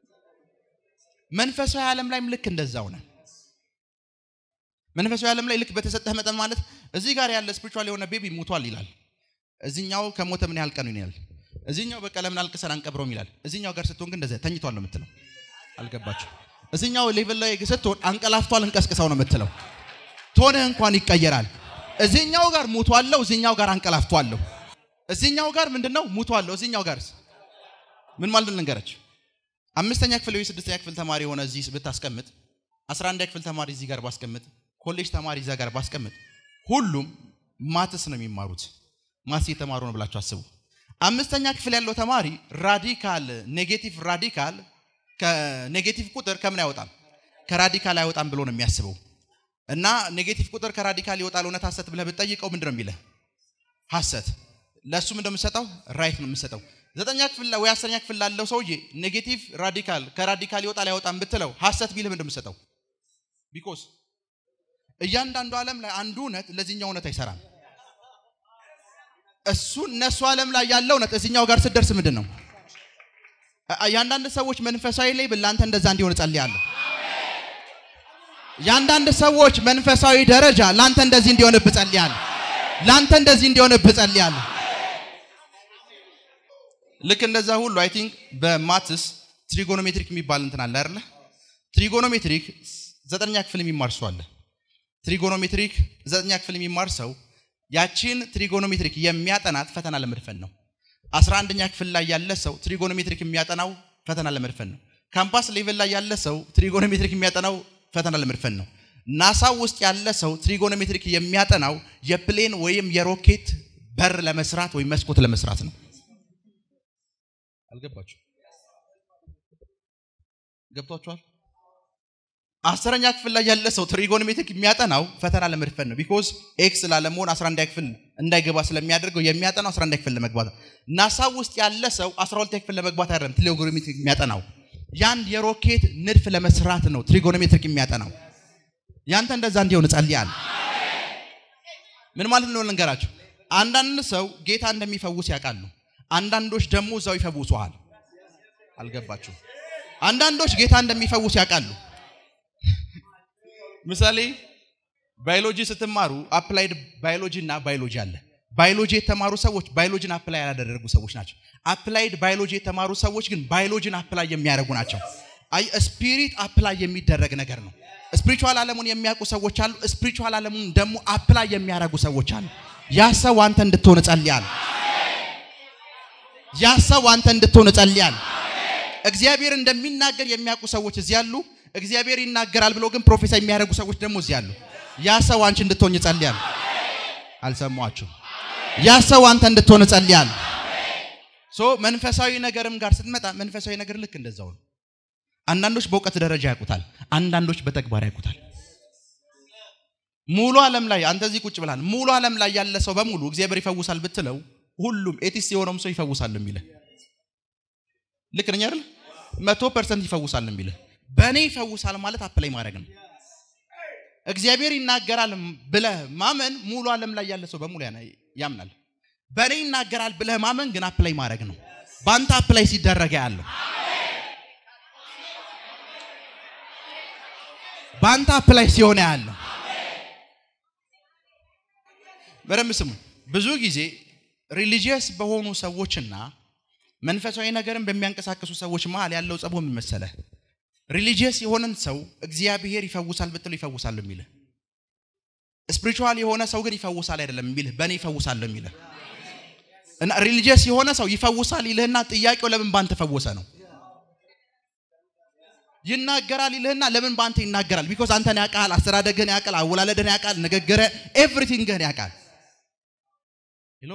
መንፈሳዊ ዓለም ላይም ልክ እንደዛው ነው። መንፈሳዊ ዓለም ላይ ልክ በተሰጠህ መጠን ማለት እዚህ ጋር ያለ ስፒሪቹዋል የሆነ ቤቢ ሞቷል ይላል። እዚኛው ከሞተ ምን ያህል ቀኑ ይላል። እዚኛው በቃ ለምን አልቅሰን አንቀብረውም ይላል። እዚኛው ጋር ስትሆን ግን እንደዚያ ተኝቷል ነው የምትለው። አልገባችሁ? እዚኛው ሌቭል ላይ ስትሆን አንቀላፍቷል እንቀስቅሰው ነው የምትለው። ቶንህ እንኳን ይቀየራል። እዚኛው ጋር ሙቷለሁ፣ እዚኛው ጋር አንቀላፍቷለሁ። እዚኛው ጋር ምንድነው ሙቷለሁ፣ እዚኛው ጋር ምን ማለት ልንገረች? አምስተኛ ክፍል ወይ ስድስተኛ ክፍል ተማሪ የሆነ እዚህ ብታስቀምጥ፣ አስራ አንደኛ ክፍል ተማሪ እዚህ ጋር ባስቀምጥ፣ ኮሌጅ ተማሪ እዛ ጋር ባስቀምጥ፣ ሁሉም ማትስ ነው የሚማሩት። ማትስ እየተማሩ ነው ብላችሁ አስቡ። አምስተኛ ክፍል ያለው ተማሪ ራዲካል ኔጌቲቭ ራዲካል ከኔጌቲቭ ቁጥር ከምን አይወጣም ከራዲካል አይወጣም ብሎ ነው የሚያስበው። እና ኔጌቲቭ ቁጥር ከራዲካል ይወጣል እውነት ሐሰት ብለህ ብትጠይቀው ምንድን ነው የሚልህ? ሐሰት። ለእሱ ምንድን ነው የምትሰጠው? ራይት ነው የምትሰጠው። ዘጠኛ ክፍል ወይ አስረኛ ክፍል ላለው ሰውዬ ኔጌቲቭ ራዲካል ከራዲካል ይወጣል አይወጣም ብትለው ሐሰት ቢልህ ምንድን ነው የምትሰጠው? ቢኮዝ እያንዳንዱ ዓለም ላይ አንዱ እውነት ለዚህኛው እውነት አይሰራም። እሱ እነሱ ዓለም ላይ ያለው እውነት እዚህኛው ጋር ስትደርስ ምንድን ነው? የአንዳንድ ሰዎች መንፈሳዊ ላይ ለአንተ እንደዛ እንዲሆን እጸልያለሁ። የአንዳንድ ሰዎች መንፈሳዊ ደረጃ ለአንተ እንደዚህ እንዲሆንብህ እጸልያለሁ። ለአንተ እንደዚህ እንዲሆንብህ እጸልያለሁ። ልክ እንደዛ ሁሉ አይ ቲንክ በማትስ ትሪጎኖሜትሪክ የሚባል እንትን አለ አይደለ? ትሪጎኖሜትሪክ ዘጠነኛ ክፍል የሚማር ሰው አለ። ትሪጎኖሜትሪክ ዘጠነኛ ክፍል የሚማር ሰው ያቺን ትሪጎኖሜትሪክ የሚያጠናት ፈተና ለመድፈን ነው። አስራ አንደኛ ክፍል ላይ ያለ ሰው ትሪጎኖሜትሪክ የሚያጠናው ፈተና ለመድፈን ነው። ካምፓስ ሌቭል ላይ ያለ ሰው ትሪጎኖሜትሪክ የሚያጠናው ፈተና ለመድፈን ነው። ናሳ ውስጥ ያለ ሰው ትሪጎኖሜትሪክ የሚያጠናው የፕሌን ወይም የሮኬት በር ለመስራት ወይም መስኮት ለመስራት ነው። አልገባችሁ? ገብቷችኋል? አስረኛ ክፍል ላይ ያለ ሰው ትሪጎኖሜትሪክ የሚያጠናው ፈተና ለመድፈን ነው። ቢኮዝ ኤክስ ላለመሆን 11 ክፍል እንዳይገባ ስለሚያደርገው የሚያጠናው 11 ክፍል ለመግባት ነው። ናሳ ውስጥ ያለ ሰው 12 ክፍል ለመግባት አይደለም ትሪጎኖሜትሪክ የሚያጠናው ያንድ የሮኬት ንድፍ ለመስራት ነው ትሪጎኖሜትሪክ የሚያጠናው። ያንተ እንደዛ እንዲሆን እጸልያለሁ። ምን ማለት ነው ልንገራችሁ። አንዳንድ ሰው ጌታ እንደሚፈውስ ያውቃሉ። አንዳንዶች ደግሞ እዛው ይፈውሱሃል። አልገባችሁ? አንዳንዶች ጌታ እንደሚፈውስ ያውቃሉ። ምሳሌ ባዮሎጂ ስትማሩ አፕላይድ ባዮሎጂ እና ባዮሎጂ አለ። ባዮሎጂ የተማሩ ሰዎች ባዮሎጂን አፕላይ ያላደረጉ ሰዎች ናቸው። አፕላይድ ባዮሎጂ የተማሩ ሰዎች ግን ባዮሎጂን አፕላይ የሚያደርጉ ናቸው። አይ ስፒሪት አፕላይ የሚደረግ ነገር ነው። ስፒሪቹዋል ዓለሙን የሚያውቁ ሰዎች አሉ። ስፒሪቹዋል ዓለሙን ደግሞ አፕላይ የሚያደርጉ ሰዎች አሉ። ያ ሰው አንተ እንድትሆን እጸልያለሁ። ያ ሰው አንተ እንድትሆን እጸልያለሁ። እግዚአብሔር እንደሚናገር የሚያውቁ ሰዎች እዚህ አሉ። እግዚአብሔር ይናገራል ብሎ ግን ፕሮፌሰር የሚያደርጉ ሰዎች ደግሞ እዚህ አሉ። ያ ሰው አንቺ እንድትሆን እጸልያለሁ። አልሰማችሁ? ያ ሰው አንተ እንድትሆን እጸልያለሁ። ሶ መንፈሳዊ ነገርም ጋር ስትመጣ መንፈሳዊ ነገር ልክ እንደዛው ነው። አንዳንዶች በእውቀት ደረጃ ያውቁታል፣ አንዳንዶች በተግባር ያውቁታል። ሙሉ ዓለም ላይ አንተ እዚህ ቁጭ ብላል። ሙሉ ዓለም ላይ ያለ ሰው በሙሉ እግዚአብሔር ይፈውሳል ብትለው ሁሉም ኤቲስት የሆነውም ሰው ይፈውሳል የሚልህ ልክ ነኝ አይደል? መቶ ፐርሰንት ይፈውሳል የሚልህ በእኔ ይፈውሳል ማለት አፕላይ ማድረግ ነው። እግዚአብሔር ይናገራል ብለህ ማመን ሙሉ ዓለም ላይ ያለ ሰው በሙሉ ያምናል። በእኔ ይናገራል ብለህ ማመን ግን አፕላይ ማድረግ ነው። በአንተ አፕላይ ሲደረገ ያለው በአንተ አፕላይ ሲሆነ ያለው በደንብ ስሙ። ብዙ ጊዜ ሪሊጂየስ በሆኑ ሰዎችና መንፈሳዊ ነገርን በሚያንቀሳቀሱ ሰዎች መሀል ያለው ጸቦ ምን መሰለህ? ሪሊጂየስ የሆነን ሰው እግዚአብሔር ይፈውሳል ብትለው ይፈውሳል የሚልህ፣ ስፒሪቹዋል የሆነ ሰው ግን ይፈውሳል አይደለም የሚልህ፣ በእኔ ይፈውሳል የሚልህ እና ሪሊጂየስ የሆነ ሰው ይፈውሳል ይልህና ጥያቄው ለምን ባንተ ፈወሰ ነው። ይናገራል ይልህና ለምን ባንተ ይናገራል? ቢኮዝ አንተን ያውቃል፣ አስተዳደግህን ያውቃል፣ አወላለድህን ያውቃል፣ ንግግረ ኤቭሪቲንግህን ያውቃል። ሄሎ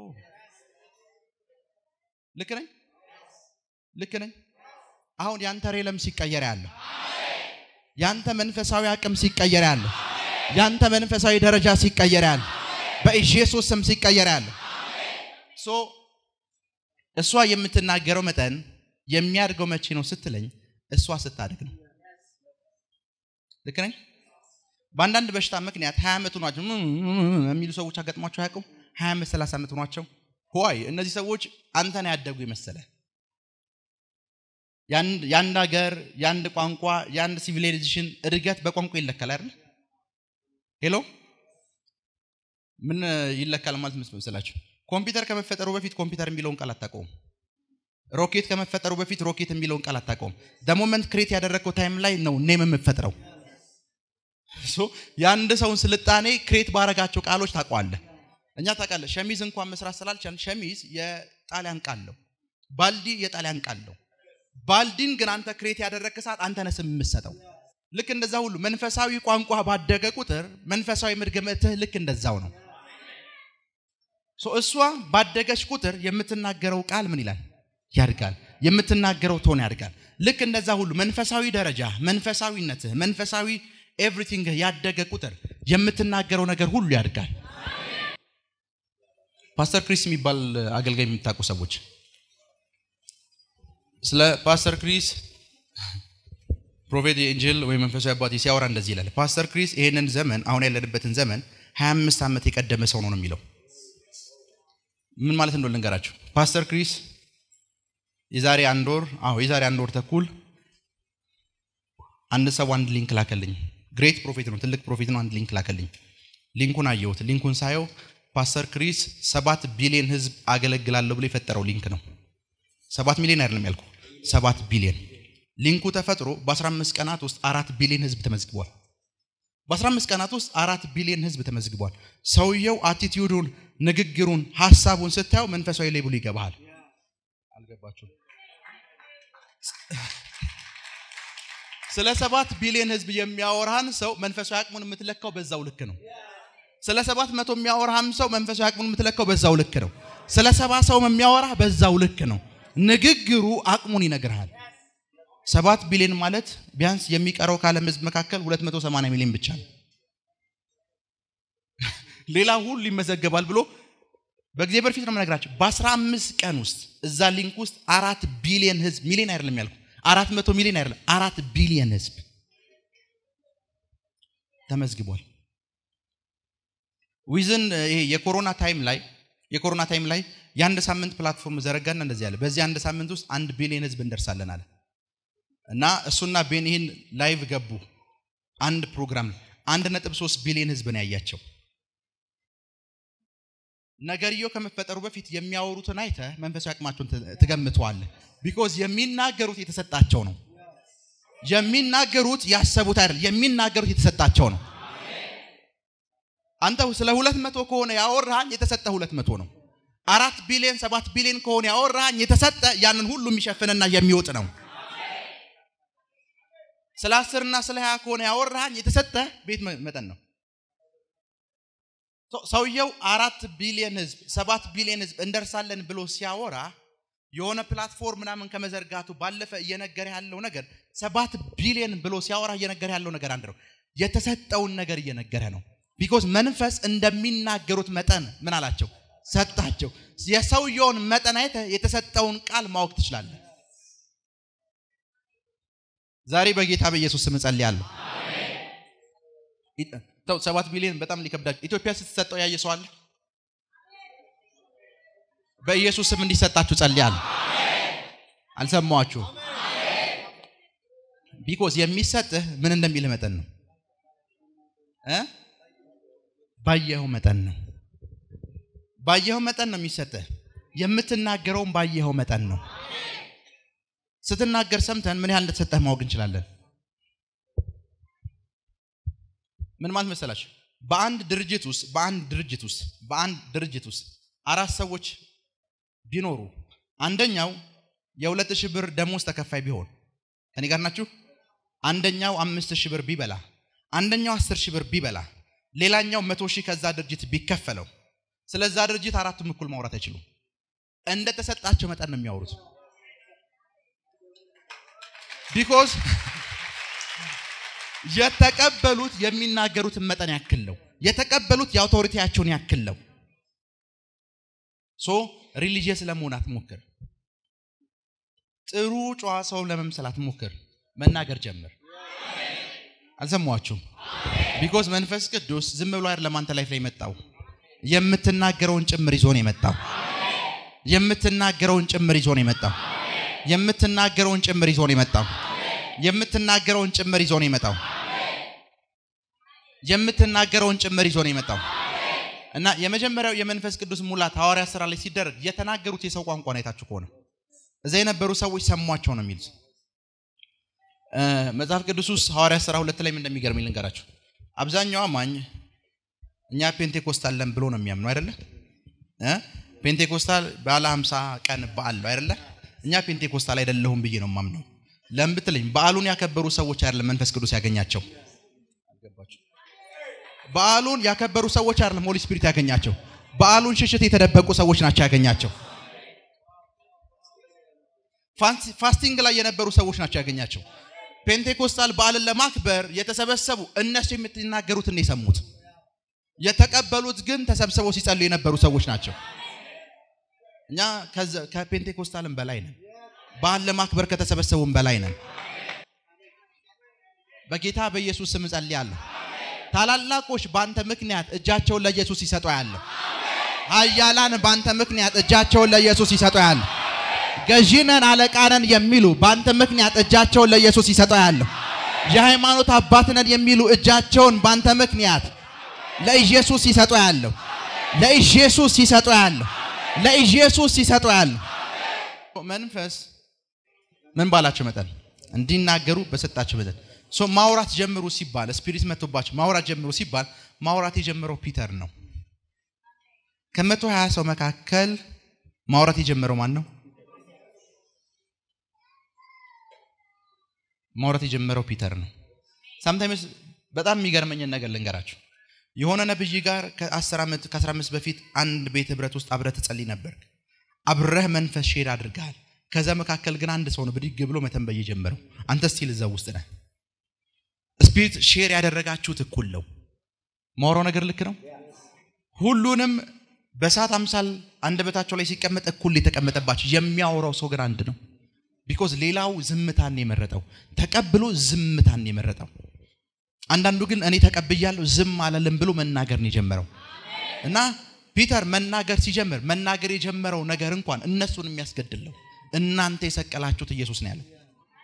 ልክ ነኝ? ልክ ነኝ? አሁን ያንተ ሬለም ሲቀየር ያለው ያንተ መንፈሳዊ አቅም ሲቀየር ያለው ያንተ መንፈሳዊ ደረጃ ሲቀየር ያለው በኢየሱስ ስም ሲቀየር ያለው ሶ እሷ የምትናገረው መጠን የሚያድገው መቼ ነው ስትለኝ እሷ ስታድግ ነው። ልክ ነኝ? በአንዳንድ በሽታ ምክንያት ሀያ ዓመት ሆኗቸው የሚሉ ሰዎች አጋጥሟቸው አያውቁም? ሀያ ዓመት ሰላሳ ዓመት ሆኗቸው ሆይ እነዚህ ሰዎች አንተን ያደጉ የመሰለ የአንድ ሀገር የአንድ ቋንቋ የአንድ ሲቪላይዜሽን እድገት በቋንቋ ይለካል አይደል? ሄሎ ምን ይለካል ማለት መስላችሁ? ኮምፒውተር ከመፈጠሩ በፊት ኮምፒውተር የሚለውን ቃል አታውቀውም። ሮኬት ከመፈጠሩ በፊት ሮኬት የሚለውን ቃል አታውቀውም። ደሞመንት ክሬት ያደረግከው ታይም ላይ ነው ኔም የምፈጥረው። የአንድ ሰውን ስልጣኔ ክሬት ባረጋቸው ቃሎች ታውቀዋለህ። እኛ ታውቃለህ፣ ሸሚዝ እንኳን መስራት ስላልቻልን ሸሚዝ የጣሊያን ቃል ነው፣ ባልዲ የጣሊያን ቃል ነው። ባልዲን ግን አንተ ክሬት ያደረግክ ሰዓት አንተ ነህ ስም የምትሰጠው። ልክ እንደዛ ሁሉ መንፈሳዊ ቋንቋ ባደገ ቁጥር መንፈሳዊ መድገምትህ ልክ እንደዛው ነው። እሷ ባደገች ቁጥር የምትናገረው ቃል ምን ይላል? ያድጋል። የምትናገረው ቶን ያድጋል። ልክ እንደዛ ሁሉ መንፈሳዊ ደረጃ፣ መንፈሳዊነትህ፣ መንፈሳዊ ኤቭሪቲንግ ያደገ ቁጥር የምትናገረው ነገር ሁሉ ያድጋል። ፓስተር ክሪስ የሚባል አገልጋይ የምታውቁ ሰዎች ስለ ፓስተር ክሪስ ፕሮፌት ኤንጀል ወይም መንፈሳዊ አባቴ ሲያወራ እንደዚህ ይላል። ፓስተር ክሪስ ይሄንን ዘመን አሁን ያለንበትን ዘመን 25 ዓመት የቀደመ ሰው ነው ነው የሚለው። ምን ማለት እንደሆነ ልንገራችሁ። ፓስተር ክሪስ የዛሬ አንድ ወር አዎ የዛሬ አንድ ወር ተኩል አንድ ሰው አንድ ሊንክ ላከልኝ። ግሬት ፕሮፌት ነው፣ ትልቅ ፕሮፌት ነው። አንድ ሊንክ ላከልኝ። ሊንኩን አየሁት። ሊንኩን ሳየው ፓስተር ክሪስ ሰባት ቢሊዮን ህዝብ አገለግላለሁ ብሎ የፈጠረው ሊንክ ነው። ሰባት ሚሊዮን አይደለም ያልኩ፣ ሰባት ቢሊዮን። ሊንኩ ተፈጥሮ በ15 ቀናት ውስጥ አራት ቢሊዮን ህዝብ ተመዝግቧል። በ15 ቀናት ውስጥ አራት ቢሊዮን ህዝብ ተመዝግቧል። ሰውየው አቲቲዩዱን፣ ንግግሩን፣ ሀሳቡን ስታየው መንፈሳዊ ሌብሉ ይገባሃል። አልገባችሁም? ስለ ሰባት ቢሊዮን ህዝብ የሚያወራህን ሰው መንፈሳዊ አቅሙን የምትለካው በዛው ልክ ነው። ስለ ሰባት መቶ የሚያወራህም ሰው መንፈሳዊ አቅሙን የምትለካው በዛው ልክ ነው። ስለ ሰባ ሰው የሚያወራህ በዛው ልክ ነው። ንግግሩ አቅሙን ይነግርሃል። ሰባት ቢሊዮን ማለት ቢያንስ የሚቀረው ከዓለም ህዝብ መካከል 280 ሚሊዮን ብቻ ነው። ሌላ ሁሉ ይመዘገባል ብሎ በእግዚአብሔር ፊት ነው የምነግራቸው። በ15 ቀን ውስጥ እዛ ሊንክ ውስጥ አራት ቢሊዮን ህዝብ ሚሊዮን አይደለም ያልኩ አራት መቶ ሚሊዮን አይደለም አራት ቢሊዮን ህዝብ ተመዝግቧል። ዊዝን ይሄ የኮሮና ታይም ላይ የኮሮና ታይም ላይ የአንድ ሳምንት ፕላትፎርም ዘረጋና እንደዚህ ያለ በዚህ አንድ ሳምንት ውስጥ አንድ ቢሊዮን ህዝብ እንደርሳለን አለ እና እሱና ቤን ይህን ላይቭ ገቡ። አንድ ፕሮግራም አንድ ነጥብ ሶስት ቢሊዮን ህዝብ ነው ያያቸው። ነገርየው ከመፈጠሩ በፊት የሚያወሩትን አይተህ መንፈሳዊ አቅማቸውን ትገምተዋለህ። ቢኮዝ የሚናገሩት የተሰጣቸው ነው። የሚናገሩት ያሰቡት አይደል፣ የሚናገሩት የተሰጣቸው ነው። አንተ ስለ ሁለት መቶ ከሆነ ያወራሃኝ የተሰጠ ሁለት መቶ ነው። አራት ቢሊዮን ሰባት ቢሊዮን ከሆነ ያወራሃኝ የተሰጠ ያንን ሁሉ የሚሸፍንና የሚወጥ ነው። ስለ አስርና ስለ ሀያ ከሆነ ያወራሃኝ የተሰጠ ቤት መጠን ነው። ሰውየው አራት ቢሊዮን ህዝብ ሰባት ቢሊዮን ህዝብ እንደርሳለን ብሎ ሲያወራ የሆነ ፕላትፎርም ምናምን ከመዘርጋቱ ባለፈ እየነገረ ያለው ነገር ሰባት ቢሊዮን ብሎ ሲያወራ እየነገረ ያለው ነገር አንድ ነው። የተሰጠውን ነገር እየነገረ ነው። ቢኮዝ መንፈስ እንደሚናገሩት መጠን ምን አላቸው ሰጣቸው። የሰውየውን መጠን አይተህ የተሰጠውን ቃል ማወቅ ትችላለህ። ዛሬ በጌታ በኢየሱስ ስም እጸልያለሁ። ተው ሰባት ቢሊዮን በጣም ሊከብዳችሁ። ኢትዮጵያ ስትሰጠው ያየ ሰው አለ? በኢየሱስ ስም እንዲሰጣችሁ ጸልያለሁ። አልሰማችሁ? ቢኮዝ የሚሰጥህ ምን እንደሚልህ መጠን ነው እ ባየኸው መጠን ነው። ባየኸው መጠን ነው የሚሰጥህ። የምትናገረውን ባየኸው መጠን ነው። ስትናገር ሰምተን ምን ያህል እንደተሰጠህ ማወቅ እንችላለን። ምን ማለት መሰላችሁ? በአንድ ድርጅት ውስጥ በአንድ ድርጅት ውስጥ በአንድ ድርጅት ውስጥ አራት ሰዎች ቢኖሩ አንደኛው የሁለት ሺህ ብር ደሞዝ ተከፋይ ቢሆን ከኔ ጋር ናችሁ? አንደኛው አምስት ሺህ ብር ቢበላ፣ አንደኛው አስር ሺህ ብር ቢበላ፣ ሌላኛው መቶ ሺህ ከዛ ድርጅት ቢከፈለው ስለዛ ድርጅት አራቱም እኩል ማውራት አይችሉም። እንደተሰጣቸው መጠን ነው የሚያወሩት። ቢኮዝ የተቀበሉት የሚናገሩትን መጠን ያክል ነው። የተቀበሉት የአውቶሪቲያቸውን ያክል ነው። ሶ ሪሊጂየስ ለመሆን አትሞክር። ጥሩ ጨዋ ሰው ለመምሰል አትሞክር። መናገር ጀምር። አልሰማችሁም? ቢኮዝ መንፈስ ቅዱስ ዝም ብሎ አይደለም አንተ ላይፍ ላይ የመጣው የምትናገረውን ጭምር ይዞ ነው የመጣው። የምትናገረውን ጭምር ይዞ ነው የመጣው። የምትናገረውን ጭምር ይዞ ነው የመጣው። የምትናገረውን ጭምር ይዞ ነው የመጣው። የምትናገረውን ጭምር ይዞ ነው የመጣው እና የመጀመሪያው የመንፈስ ቅዱስ ሙላት ሐዋርያ ስራ ላይ ሲደረግ የተናገሩት የሰው ቋንቋ ነው። አይታችሁ ከሆነ እዛ የነበሩ ሰዎች ሰሟቸው ነው የሚሉት። እ፣ መጽሐፍ ቅዱስ ውስጥ ሐዋርያ ስራ ሁለት ላይ ምን እንደሚገርም ልንገራችሁ። አብዛኛው አማኝ እኛ ፔንቴኮስታል ለን ብሎ ነው የሚያምኑ አይደለ? እ? ፔንቴኮስታል ባለ 50 ቀን በዓል ነው አይደለ? እኛ ፔንቴኮስታል አይደለሁም ብዬ ነው የማምነው። ለምን ብትለኝ በዓሉን ያከበሩ ሰዎች አይደለም መንፈስ ቅዱስ ያገኛቸው። በዓሉን ያከበሩ ሰዎች አይደለም ሆሊ ስፒሪት ያገኛቸው። በዓሉን ሽሽት የተደበቁ ሰዎች ናቸው ያገኛቸው። ፋንስ- ፋስቲንግ ላይ የነበሩ ሰዎች ናቸው ያገኛቸው። ፔንቴኮስታል በዓልን ለማክበር የተሰበሰቡ እነሱ የምትናገሩትን ነው የሰሙት። የተቀበሉት ግን ተሰብስበው ሲጸልዩ የነበሩ ሰዎች ናቸው። እኛ ከዘ- ከፔንቴኮስታልም በላይ ነን። በዓል ለማክበር ከተሰበሰቡም በላይ ነን። በጌታ በኢየሱስ ስም እጸልያለሁ። ታላላቆች በአንተ ምክንያት እጃቸውን ለኢየሱስ ይሰጡ ያለሁ። ኃያላን በአንተ ምክንያት እጃቸውን ለኢየሱስ ይሰጡ ያለሁ። ገዢነን አለቃነን የሚሉ በአንተ ምክንያት እጃቸውን ለኢየሱስ ይሰጡ ያለሁ። የሃይማኖት አባትነን የሚሉ እጃቸውን በአንተ ምክንያት ለኢየሱስ ይሰጡ ያለሁ። ለኢየሱስ ይሰጡ ያለሁ። ለኢየሱስ ይሰጡ ያለሁ። መንፈስ ምን ባላቸው መጠን እንዲናገሩ በሰጣቸው መጠን ሶ ማውራት ጀምሩ ሲባል ስፒሪት መጥቶባቸው ማውራት ጀምሩ ሲባል ማውራት የጀመረው ፒተር ነው። ከመቶ ሀያ ሰው መካከል ማውራት የጀመረው ማን ነው? ማውራት የጀመረው ፒተር ነው። ሳምታይምስ በጣም የሚገርመኝን ነገር ልንገራችሁ። የሆነ ነብይ ጋር ከ10 ዓመት ከ15 በፊት አንድ ቤት ህብረት ውስጥ አብረህ ትጸልይ ነበር። አብረህ መንፈስ ሼር አድርገሃል። ከዛ መካከል ግን አንድ ሰው ነው ብድግ ብሎ መተንበይ የጀመረው። አንተ ስቲል እዛው ውስጥ ነህ። ስፒሪት ሼር ያደረጋችሁት እኩል ነው። ማውራው ነገር ልክ ነው። ሁሉንም በእሳት አምሳል አንደበታቸው ላይ ሲቀመጥ እኩል የተቀመጠባቸው የሚያወራው ሰው ግን አንድ ነው። ቢኮዝ ሌላው ዝምታን የመረጠው ተቀብሎ ዝምታን የመረጠው። አንዳንዱ ግን እኔ ተቀብያለሁ ዝም አላለም ብሎ መናገር ነው የጀመረው እና ፒተር መናገር ሲጀምር መናገር የጀመረው ነገር እንኳን እነሱን የሚያስገድለው እናንተ የሰቀላችሁት ኢየሱስ ነው ያለው።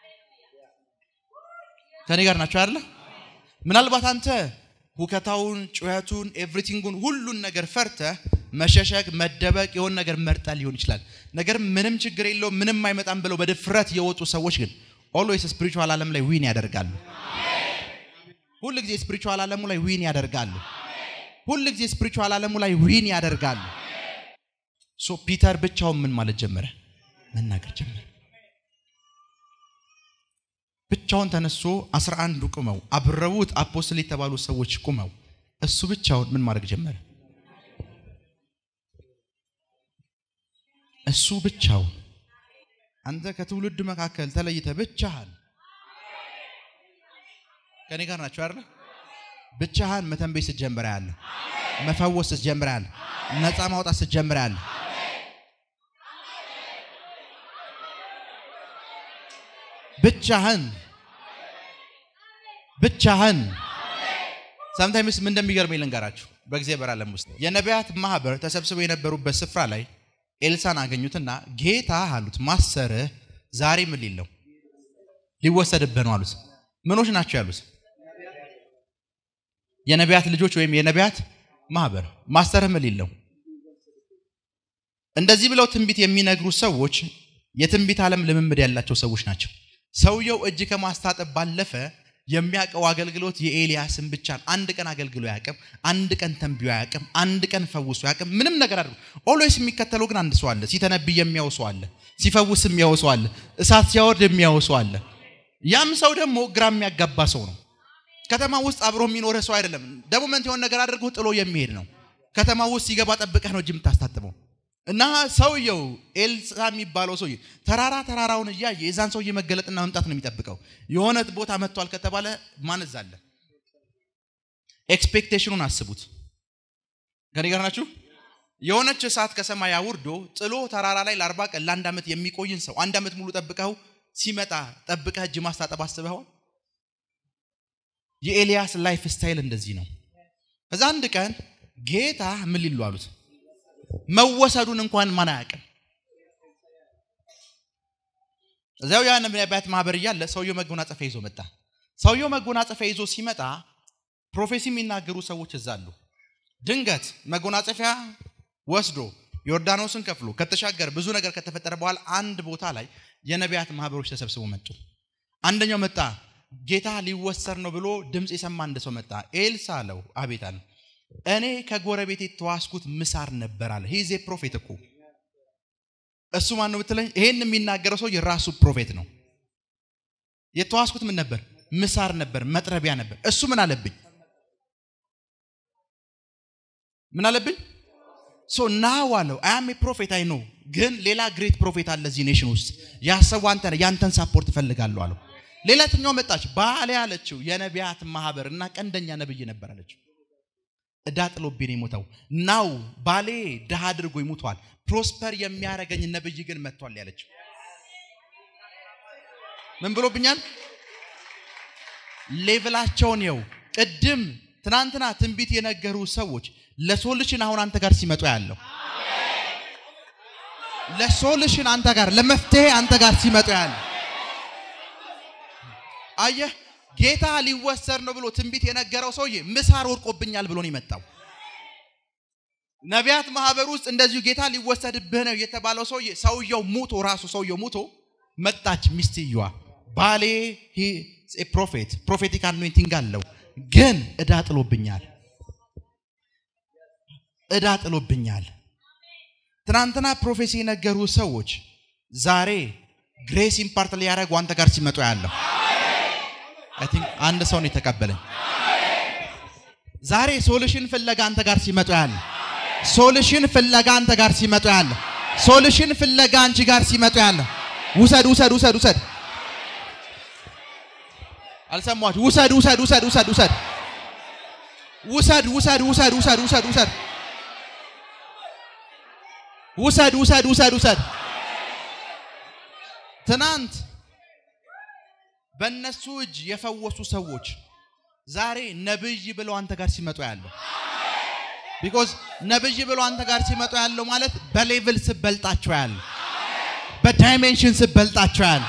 ከኔ ጋር ናቸው አይደለ? ምናልባት አንተ ሁከታውን፣ ጩኸቱን፣ ኤቭሪቲንጉን ሁሉን ነገር ፈርተህ መሸሸግ፣ መደበቅ የሆን ነገር መርጠ ሊሆን ይችላል። ነገር ምንም ችግር የለውም ምንም አይመጣም ብለው በድፍረት የወጡ ሰዎች ግን ኦልዌይስ ስፒሪቹዋል ዓለም ላይ ዊን ያደርጋሉ። ሁል ጊዜ ስፒሪቹዋል ዓለሙ ላይ ዊን ያደርጋሉ። ሁል ጊዜ ስፒሪቹዋል ዓለሙ ላይ ዊን ያደርጋሉ። ሶ ፒተር ብቻውን ምን ማለት ጀመረ? መናገር ጀመረ። ብቻውን ተነስቶ አስራ አንዱ ቁመው አብረውት አፖስትል የተባሉ ሰዎች ቁመው እሱ ብቻውን ምን ማድረግ ጀመረ? እሱ ብቻውን አንተ ከትውልድ መካከል ተለይተ ብቻህን ከኔ ጋር ናቸው አይደል? ብቻህን መተንበይ ስትጀምር ያለ መፈወስ ስትጀምር ያለ ነፃ ማውጣት ስትጀምር ያለ ብቻህን ብቻህን ሳምታይምስ ምን እንደሚገርመኝ ልንገራችሁ። በእግዚአብሔር ዓለም ውስጥ የነቢያት ማህበር ተሰብስበው የነበሩበት ስፍራ ላይ ኤልሳን አገኙትና ጌታ አሉት ማሰርህ ዛሬ ምን ሊለው ሊወሰድብህ ነው አሉት። ምኖች ናቸው ያሉት? የነቢያት ልጆች ወይም የነቢያት ማህበር ማሰርህ ምን ሊለው እንደዚህ ብለው ትንቢት የሚነግሩ ሰዎች የትንቢት ዓለም ልምምድ ያላቸው ሰዎች ናቸው። ሰውየው እጅ ከማስታጠብ ባለፈ የሚያውቀው አገልግሎት የኤልያስን ብቻ ነው። አንድ ቀን አገልግሎ አያውቅም። አንድ ቀን ተንብዮ አያውቅም። አንድ ቀን ፈውሶ አያውቅም። ምንም ነገር አድርጎ ኦልዌይስ የሚከተለው ግን አንድ ሰው አለ። ሲተነብይ የሚያው ሰው አለ። ሲፈውስ የሚያው ሰው አለ። እሳት ሲያወርድ የሚያው ሰው አለ። ያም ሰው ደግሞ ግራ የሚያጋባ ሰው ነው። ከተማ ውስጥ አብሮ የሚኖረ ሰው አይደለም። ደግሞ መንት የሆነ ነገር አድርጎ ጥሎ የሚሄድ ነው። ከተማ ውስጥ ሲገባ ጠብቀህ ነው እጅ የምታስታጥበው። እና ሰውየው ኤልሳ የሚባለው ሰውዬ ተራራ ተራራውን እያየ የዛን ሰውዬ መገለጥና መምጣት ነው የሚጠብቀው። የሆነ ቦታ መጥቷል ከተባለ ማንዝ አለ። ኤክስፔክቴሽኑን አስቡት። ከኔ ጋር ናችሁ? የሆነች እሳት ከሰማይ አውርዶ ጥሎ ተራራ ላይ ለአርባ ቀን ለአንድ ዓመት የሚቆይን ሰው አንድ ዓመት ሙሉ ጠብቀው ሲመጣ ጠብቀህ እጅ ማስታጠብ አስበኸዋል? የኤልያስ ላይፍ ስታይል እንደዚህ ነው። ከዛ አንድ ቀን ጌታ ምን ሊሉ አሉት? መወሰዱን እንኳን ማን አያውቅም። እዚያው ያ ነቢያት ማህበር እያለ ሰውየው መጎናጸፊያ ይዞ መጣ። ሰውየው መጎናጸፊያ ይዞ ሲመጣ ፕሮፌሲ የሚናገሩ ሰዎች እዛ አሉ። ድንገት መጎናጸፊያ ወስዶ ዮርዳኖስን ከፍሎ ከተሻገረ ብዙ ነገር ከተፈጠረ በኋላ አንድ ቦታ ላይ የነቢያት ማህበሮች ተሰብስበው መጡ። አንደኛው መጣ፣ ጌታ ሊወሰድ ነው ብሎ ድምፅ የሰማ አንድ ሰው መጣ። ኤልሳ አለው፣ አቤት አለ። እኔ ከጎረቤት የተዋስኩት ምሳር ነበር አለ። ሂዜ ፕሮፌት እኮ እሱ ማን ነው ብትለኝ፣ ይሄን የሚናገረው ሰው የራሱ ፕሮፌት ነው። የተዋስኩት ምን ነበር? ምሳር ነበር፣ መጥረቢያ ነበር። እሱ ምን አለብኝ? ምን አለብኝ? ሶ ናው አለው አያም ፕሮፌት አይ ነው፣ ግን ሌላ ግሬት ፕሮፌት አለ እዚህ ኔሽን ውስጥ ያሰቡ አንተ ያንተን ሳፖርት እፈልጋለሁ አለው። ሌላተኛው መጣች፣ ባሌ አለችው የነቢያት ማህበር እና ቀንደኛ ነብይ ነበር አለችው። እዳ ጥሎብኝ የሞተው ናው ባሌ ድሃ አድርጎ ይሙቷል፣ ፕሮስፐር የሚያደርገኝ ነብይ ግን መጥቷል ያለችው። ምን ብሎብኛል? ሌቭላቸውን የው ቅድም ትናንትና ትንቢት የነገሩ ሰዎች ለሶሉሽን አሁን አንተ ጋር ሲመጡ ያለው ለሶሉሽን አንተ ጋር ለመፍትሄ አንተ ጋር ሲመጡ ያለው አየህ ጌታ ሊወሰድ ነው ብሎ ትንቢት የነገረው ሰውዬ ምሳር ወድቆብኛል ብሎ ነው የመጣው። ነቢያት ማህበር ውስጥ እንደዚሁ ጌታ ሊወሰድብህ ነው የተባለው ሰውዬ ሰውየው ሙቶ ራሱ ሰውየው ሙቶ መጣች ሚስትየዋ ባሌ ፕሮፌት ፕሮፌቲክ አኖይንቲንግ አለው ግን እዳ ጥሎብኛል እዳ ጥሎብኛል። ትናንትና ፕሮፌሲ የነገሩ ሰዎች ዛሬ ግሬስ ኢምፓርት ሊያደርጉ አንተ ጋር ሲመጡ ያለው አይ ቲንክ አንድ ሰው ነው የተቀበለኝ። ዛሬ ሶሉሽን ፍለጋ አንተ ጋር ሲመጡ ያለ ሶሉሽን ፍለጋ አንተ ጋር ሲመጡ ያለ ሶሉሽን ፍለጋ አንቺ ጋር ሲመጡ ያለ ውሰድ ውሰድ ውሰድ ውሰድ አልሰማችሁ? ውሰድ ውሰድ ውሰድ ውሰድ ውሰድ ውሰድ ውሰድ ውሰድ ውሰድ ውሰድ ውሰድ ውሰድ ውሰድ ውሰድ ውሰድ ትናንት በእነሱ እጅ የፈወሱ ሰዎች ዛሬ ነብይ ብለው አንተ ጋር ሲመጡ ያለው ቢኮዝ ነብይ ብለው አንተ ጋር ሲመጡ ያለው ማለት በሌቭል ስበልጣቸው ያለ በዳይሜንሽን ስበልጣቸው ያለ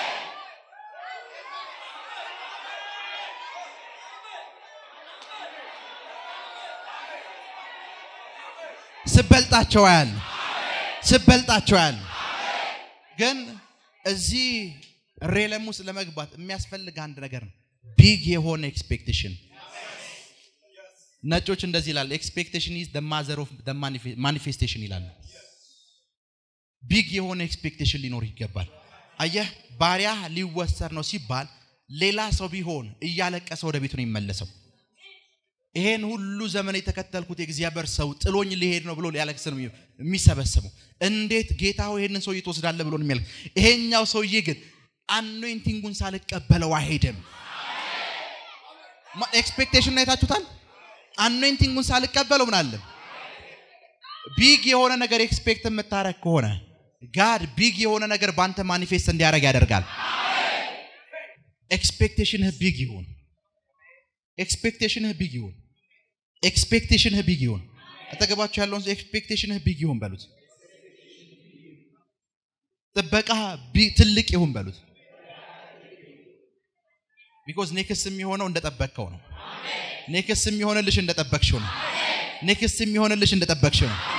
ስበልጣቸው ያለ ስበልጣቸው ያለ ግን እዚህ ሬለም ውስጥ ለመግባት የሚያስፈልግ አንድ ነገር ነው። ቢግ የሆነ ኤክስፔክቴሽን። ነጮች እንደዚህ ይላል፣ ኤክስፔክቴሽን ኢዝ ደ ማዘር ኦፍ ማኒፌስቴሽን ይላሉ። ቢግ የሆነ ኤክስፔክቴሽን ሊኖር ይገባል። አየህ፣ ባሪያ ሊወሰድ ነው ሲባል ሌላ ሰው ቢሆን እያለቀሰ ወደ ቤቱ ነው የሚመለሰው። ይሄን ሁሉ ዘመን የተከተልኩት የእግዚአብሔር ሰው ጥሎኝ ሊሄድ ነው ብሎ ሊያለቅስ ነው የሚሰበሰበው። እንዴት ጌታ ሆይ ይሄንን ሰውዬ ትወስዳለህ ብሎ ነው የሚያለቅስ። ይሄኛው ሰውዬ ግን አኖይንቲንጉን ሳልቀበለው አይሄድም። ኤክስፔክቴሽን አይታችሁታል። አኖይንቲንጉን ሳልቀበለው ምን አለ ቢግ የሆነ ነገር ኤክስፔክት የምታረግ ከሆነ ጋድ ቢግ የሆነ ነገር በአንተ ማኒፌስት እንዲያደርግ ያደርጋል። ኤክስፔክቴሽንህ ቢግ ይሁን። ኤክስፔክቴሽንህ ቢግ ይሁን። ኤክስፔክቴሽንህ ቢግ ይሁን። አጠገባችሁ ያለውን ኤክስፔክቴሽንህ ቢግ ይሁን በሉት። ጥበቃ ትልቅ ይሁን በሉት። ቢኮዝ ኔክስ የሚሆነው እንደጠበቅከው ነው። ኔክስ የሚሆንልሽ እንደጠበቅሽው ነው። ኔክስ የሚሆንልሽ እንደጠበቅሽው ነው።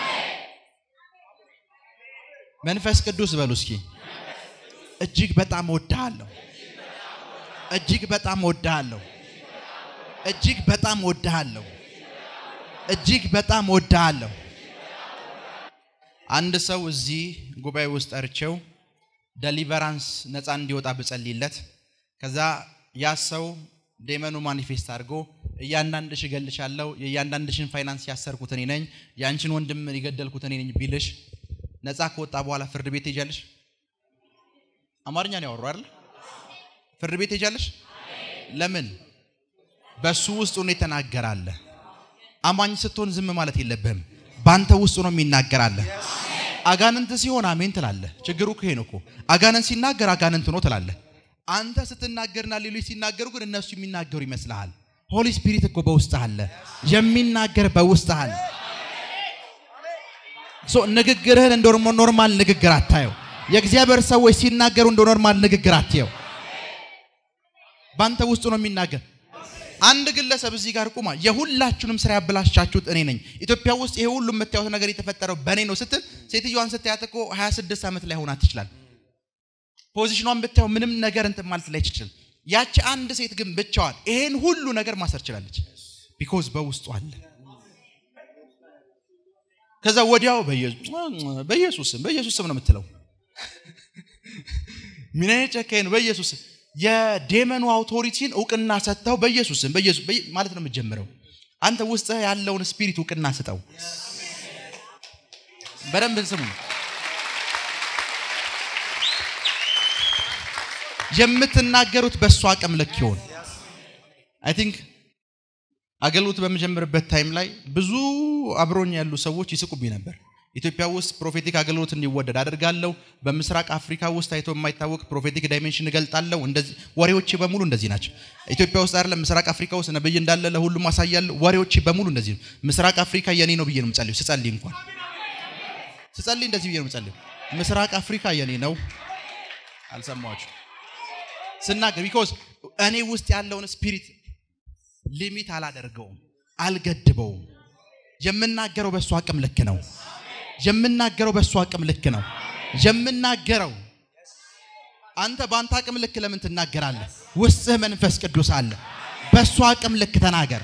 መንፈስ ቅዱስ በሉ እስኪ እጅግ በጣም ወድሃለሁ። እጅግ በጣም ወድሃለሁ። እጅግ በጣም ወድሃለሁ። እጅግ በጣም ወድሃለሁ። አንድ ሰው እዚህ ጉባኤ ውስጥ ጠርቼው ደሊቨራንስ ነፃ እንዲወጣ ብጸልይለት ከዛ ያ ሰው ዴመኑ ማኒፌስት አድርጎ እያንዳንድሽ እገልሻለሁ፣ የእያንዳንድሽን ፋይናንስ ያሰርኩት እኔ ነኝ፣ የአንቺን ወንድም የገደልኩት እኔ ነኝ ቢልሽ ነፃ ከወጣ በኋላ ፍርድ ቤት ትሄጃለሽ? አማርኛ ነው ያወሩ አይደል? ፍርድ ቤት ትሄጃለሽ? ለምን? በሱ ውስጥ ሆኖ የተናገራለ። አማኝ ስትሆን ዝም ማለት የለብህም። በአንተ ውስጥ ነው የሚናገራለህ። አጋንንት ሲሆን አሜን ትላለህ። ችግሩ እኮ ይሄ ነው እኮ አጋንንት ሲናገር አጋንንት ነው ትላለህ። አንተ ስትናገርና ሌሎች ሲናገሩ ግን እነሱ የሚናገሩ ይመስልሃል። ሆሊ ስፒሪት እኮ በውስጥህ አለ፣ የሚናገር በውስጥህ አለ። ሶ ንግግርህን እንደ ኖርማል ንግግር አታየው። የእግዚአብሔር ሰዎች ሲናገሩ እንደ ኖርማል ንግግር አትየው። በአንተ ውስጥ ነው የሚናገር። አንድ ግለሰብ እዚህ ጋር ቁማ የሁላችሁንም ስራ ያበላሻችሁት እኔ ነኝ፣ ኢትዮጵያ ውስጥ ይሄ ሁሉ የምታዩት ነገር የተፈጠረው በእኔ ነው ስትል ሴትዮዋን ስታያት እኮ 26 ዓመት ላይ ሆናት ትችላል። ፖዚሽኗን ብታየው ምንም ነገር እንትን ማለት ላይ ትችላል። ያቺ አንድ ሴት ግን ብቻዋን ይሄን ሁሉ ነገር ማሰር ችላለች። ቢኮዝ በውስጡ አለ። ከዛ ወዲያው በኢየሱስ ስም በኢየሱስ ስም ነው የምትለው። ምን አይነት ጨካኝ ነው! በኢየሱስ ስም የዴመኑ አውቶሪቲን እውቅና ሰጥተው በኢየሱስ ስም በኢየሱስ ማለት ነው የምትጀምረው። አንተ ውስጥ ያለውን ስፒሪት እውቅና ስጠው። በደንብ ስሙ። የምትናገሩት በእሱ አቅም ልክ ይሆን። አይ ቲንክ አገልግሎት በምጀምርበት ታይም ላይ ብዙ አብሮኝ ያሉ ሰዎች ይስቁብኝ ነበር። ኢትዮጵያ ውስጥ ፕሮፌቲክ አገልግሎት እንዲወደድ አደርጋለሁ። በምስራቅ አፍሪካ ውስጥ ታይቶ የማይታወቅ ፕሮፌቲክ ዳይሜንሽን እገልጣለሁ። እንደዚህ ወሬዎቼ በሙሉ እንደዚህ ናቸው። ኢትዮጵያ ውስጥ አይደለም ምስራቅ አፍሪካ ውስጥ ነብይ እንዳለ ለሁሉም አሳያለሁ። ወሬዎቼ በሙሉ እንደዚህ ነው። ምስራቅ አፍሪካ የኔ ነው ብዬ ነው የምጸልዩ። ስጸልይ እንኳን ስጸልይ እንደዚህ ብዬ ነው የምጸልዩ። ምስራቅ አፍሪካ የኔ ነው። አልሰማችሁ ስናገር ቢኮዝ እኔ ውስጥ ያለውን ስፒሪት ሊሚት አላደርገውም፣ አልገድበውም። የምናገረው በእሱ አቅም ልክ ነው። የምናገረው በእሱ አቅም ልክ ነው። የምናገረው አንተ በአንተ አቅም ልክ ለምን ትናገራለህ? ውስጥህ መንፈስ ቅዱስ አለ። በእሱ አቅም ልክ ተናገር።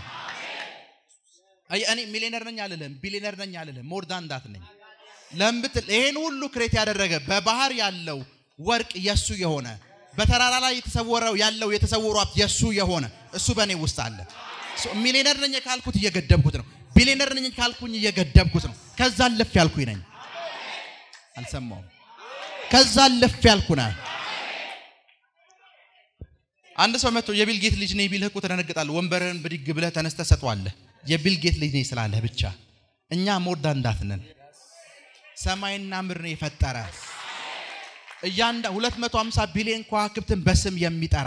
እኔ ሚሊነር ነኝ አልልህም፣ ቢሊነር ነኝ አልልህም። ሞር ዳን ዳት ነኝ። ለምን ብትል ይሄን ሁሉ ክሬት ያደረገ በባህር ያለው ወርቅ የሱ የሆነ በተራራ ላይ የተሰወረው ያለው የተሰወሩ ሀብት የሱ የሆነ እሱ በእኔ ውስጥ አለ። ሚሊነር ነኝ ካልኩት እየገደብኩት ነው። ቢሊነር ነኝ ካልኩኝ እየገደብኩት ነው። ከዛ ልፍ ያልኩኝ ነኝ። አልሰማውም። ከዛ ልፍ ያልኩ ነህ። አንድ ሰው መጥቶ የቢል ጌት ልጅ ነኝ ቢልህ እኮ ትደነግጣለህ። ወንበርህን ብድግ ብለህ ተነስተህ ሰጠዋለህ። የቢል ጌት ልጅ ነኝ ስላለህ ብቻ። እኛ ሞርዳ እንዳት ነን። ሰማይና ምድርን የፈጠረ እያንዳ 250 ቢሊዮን ከዋክብትን በስም የሚጠራ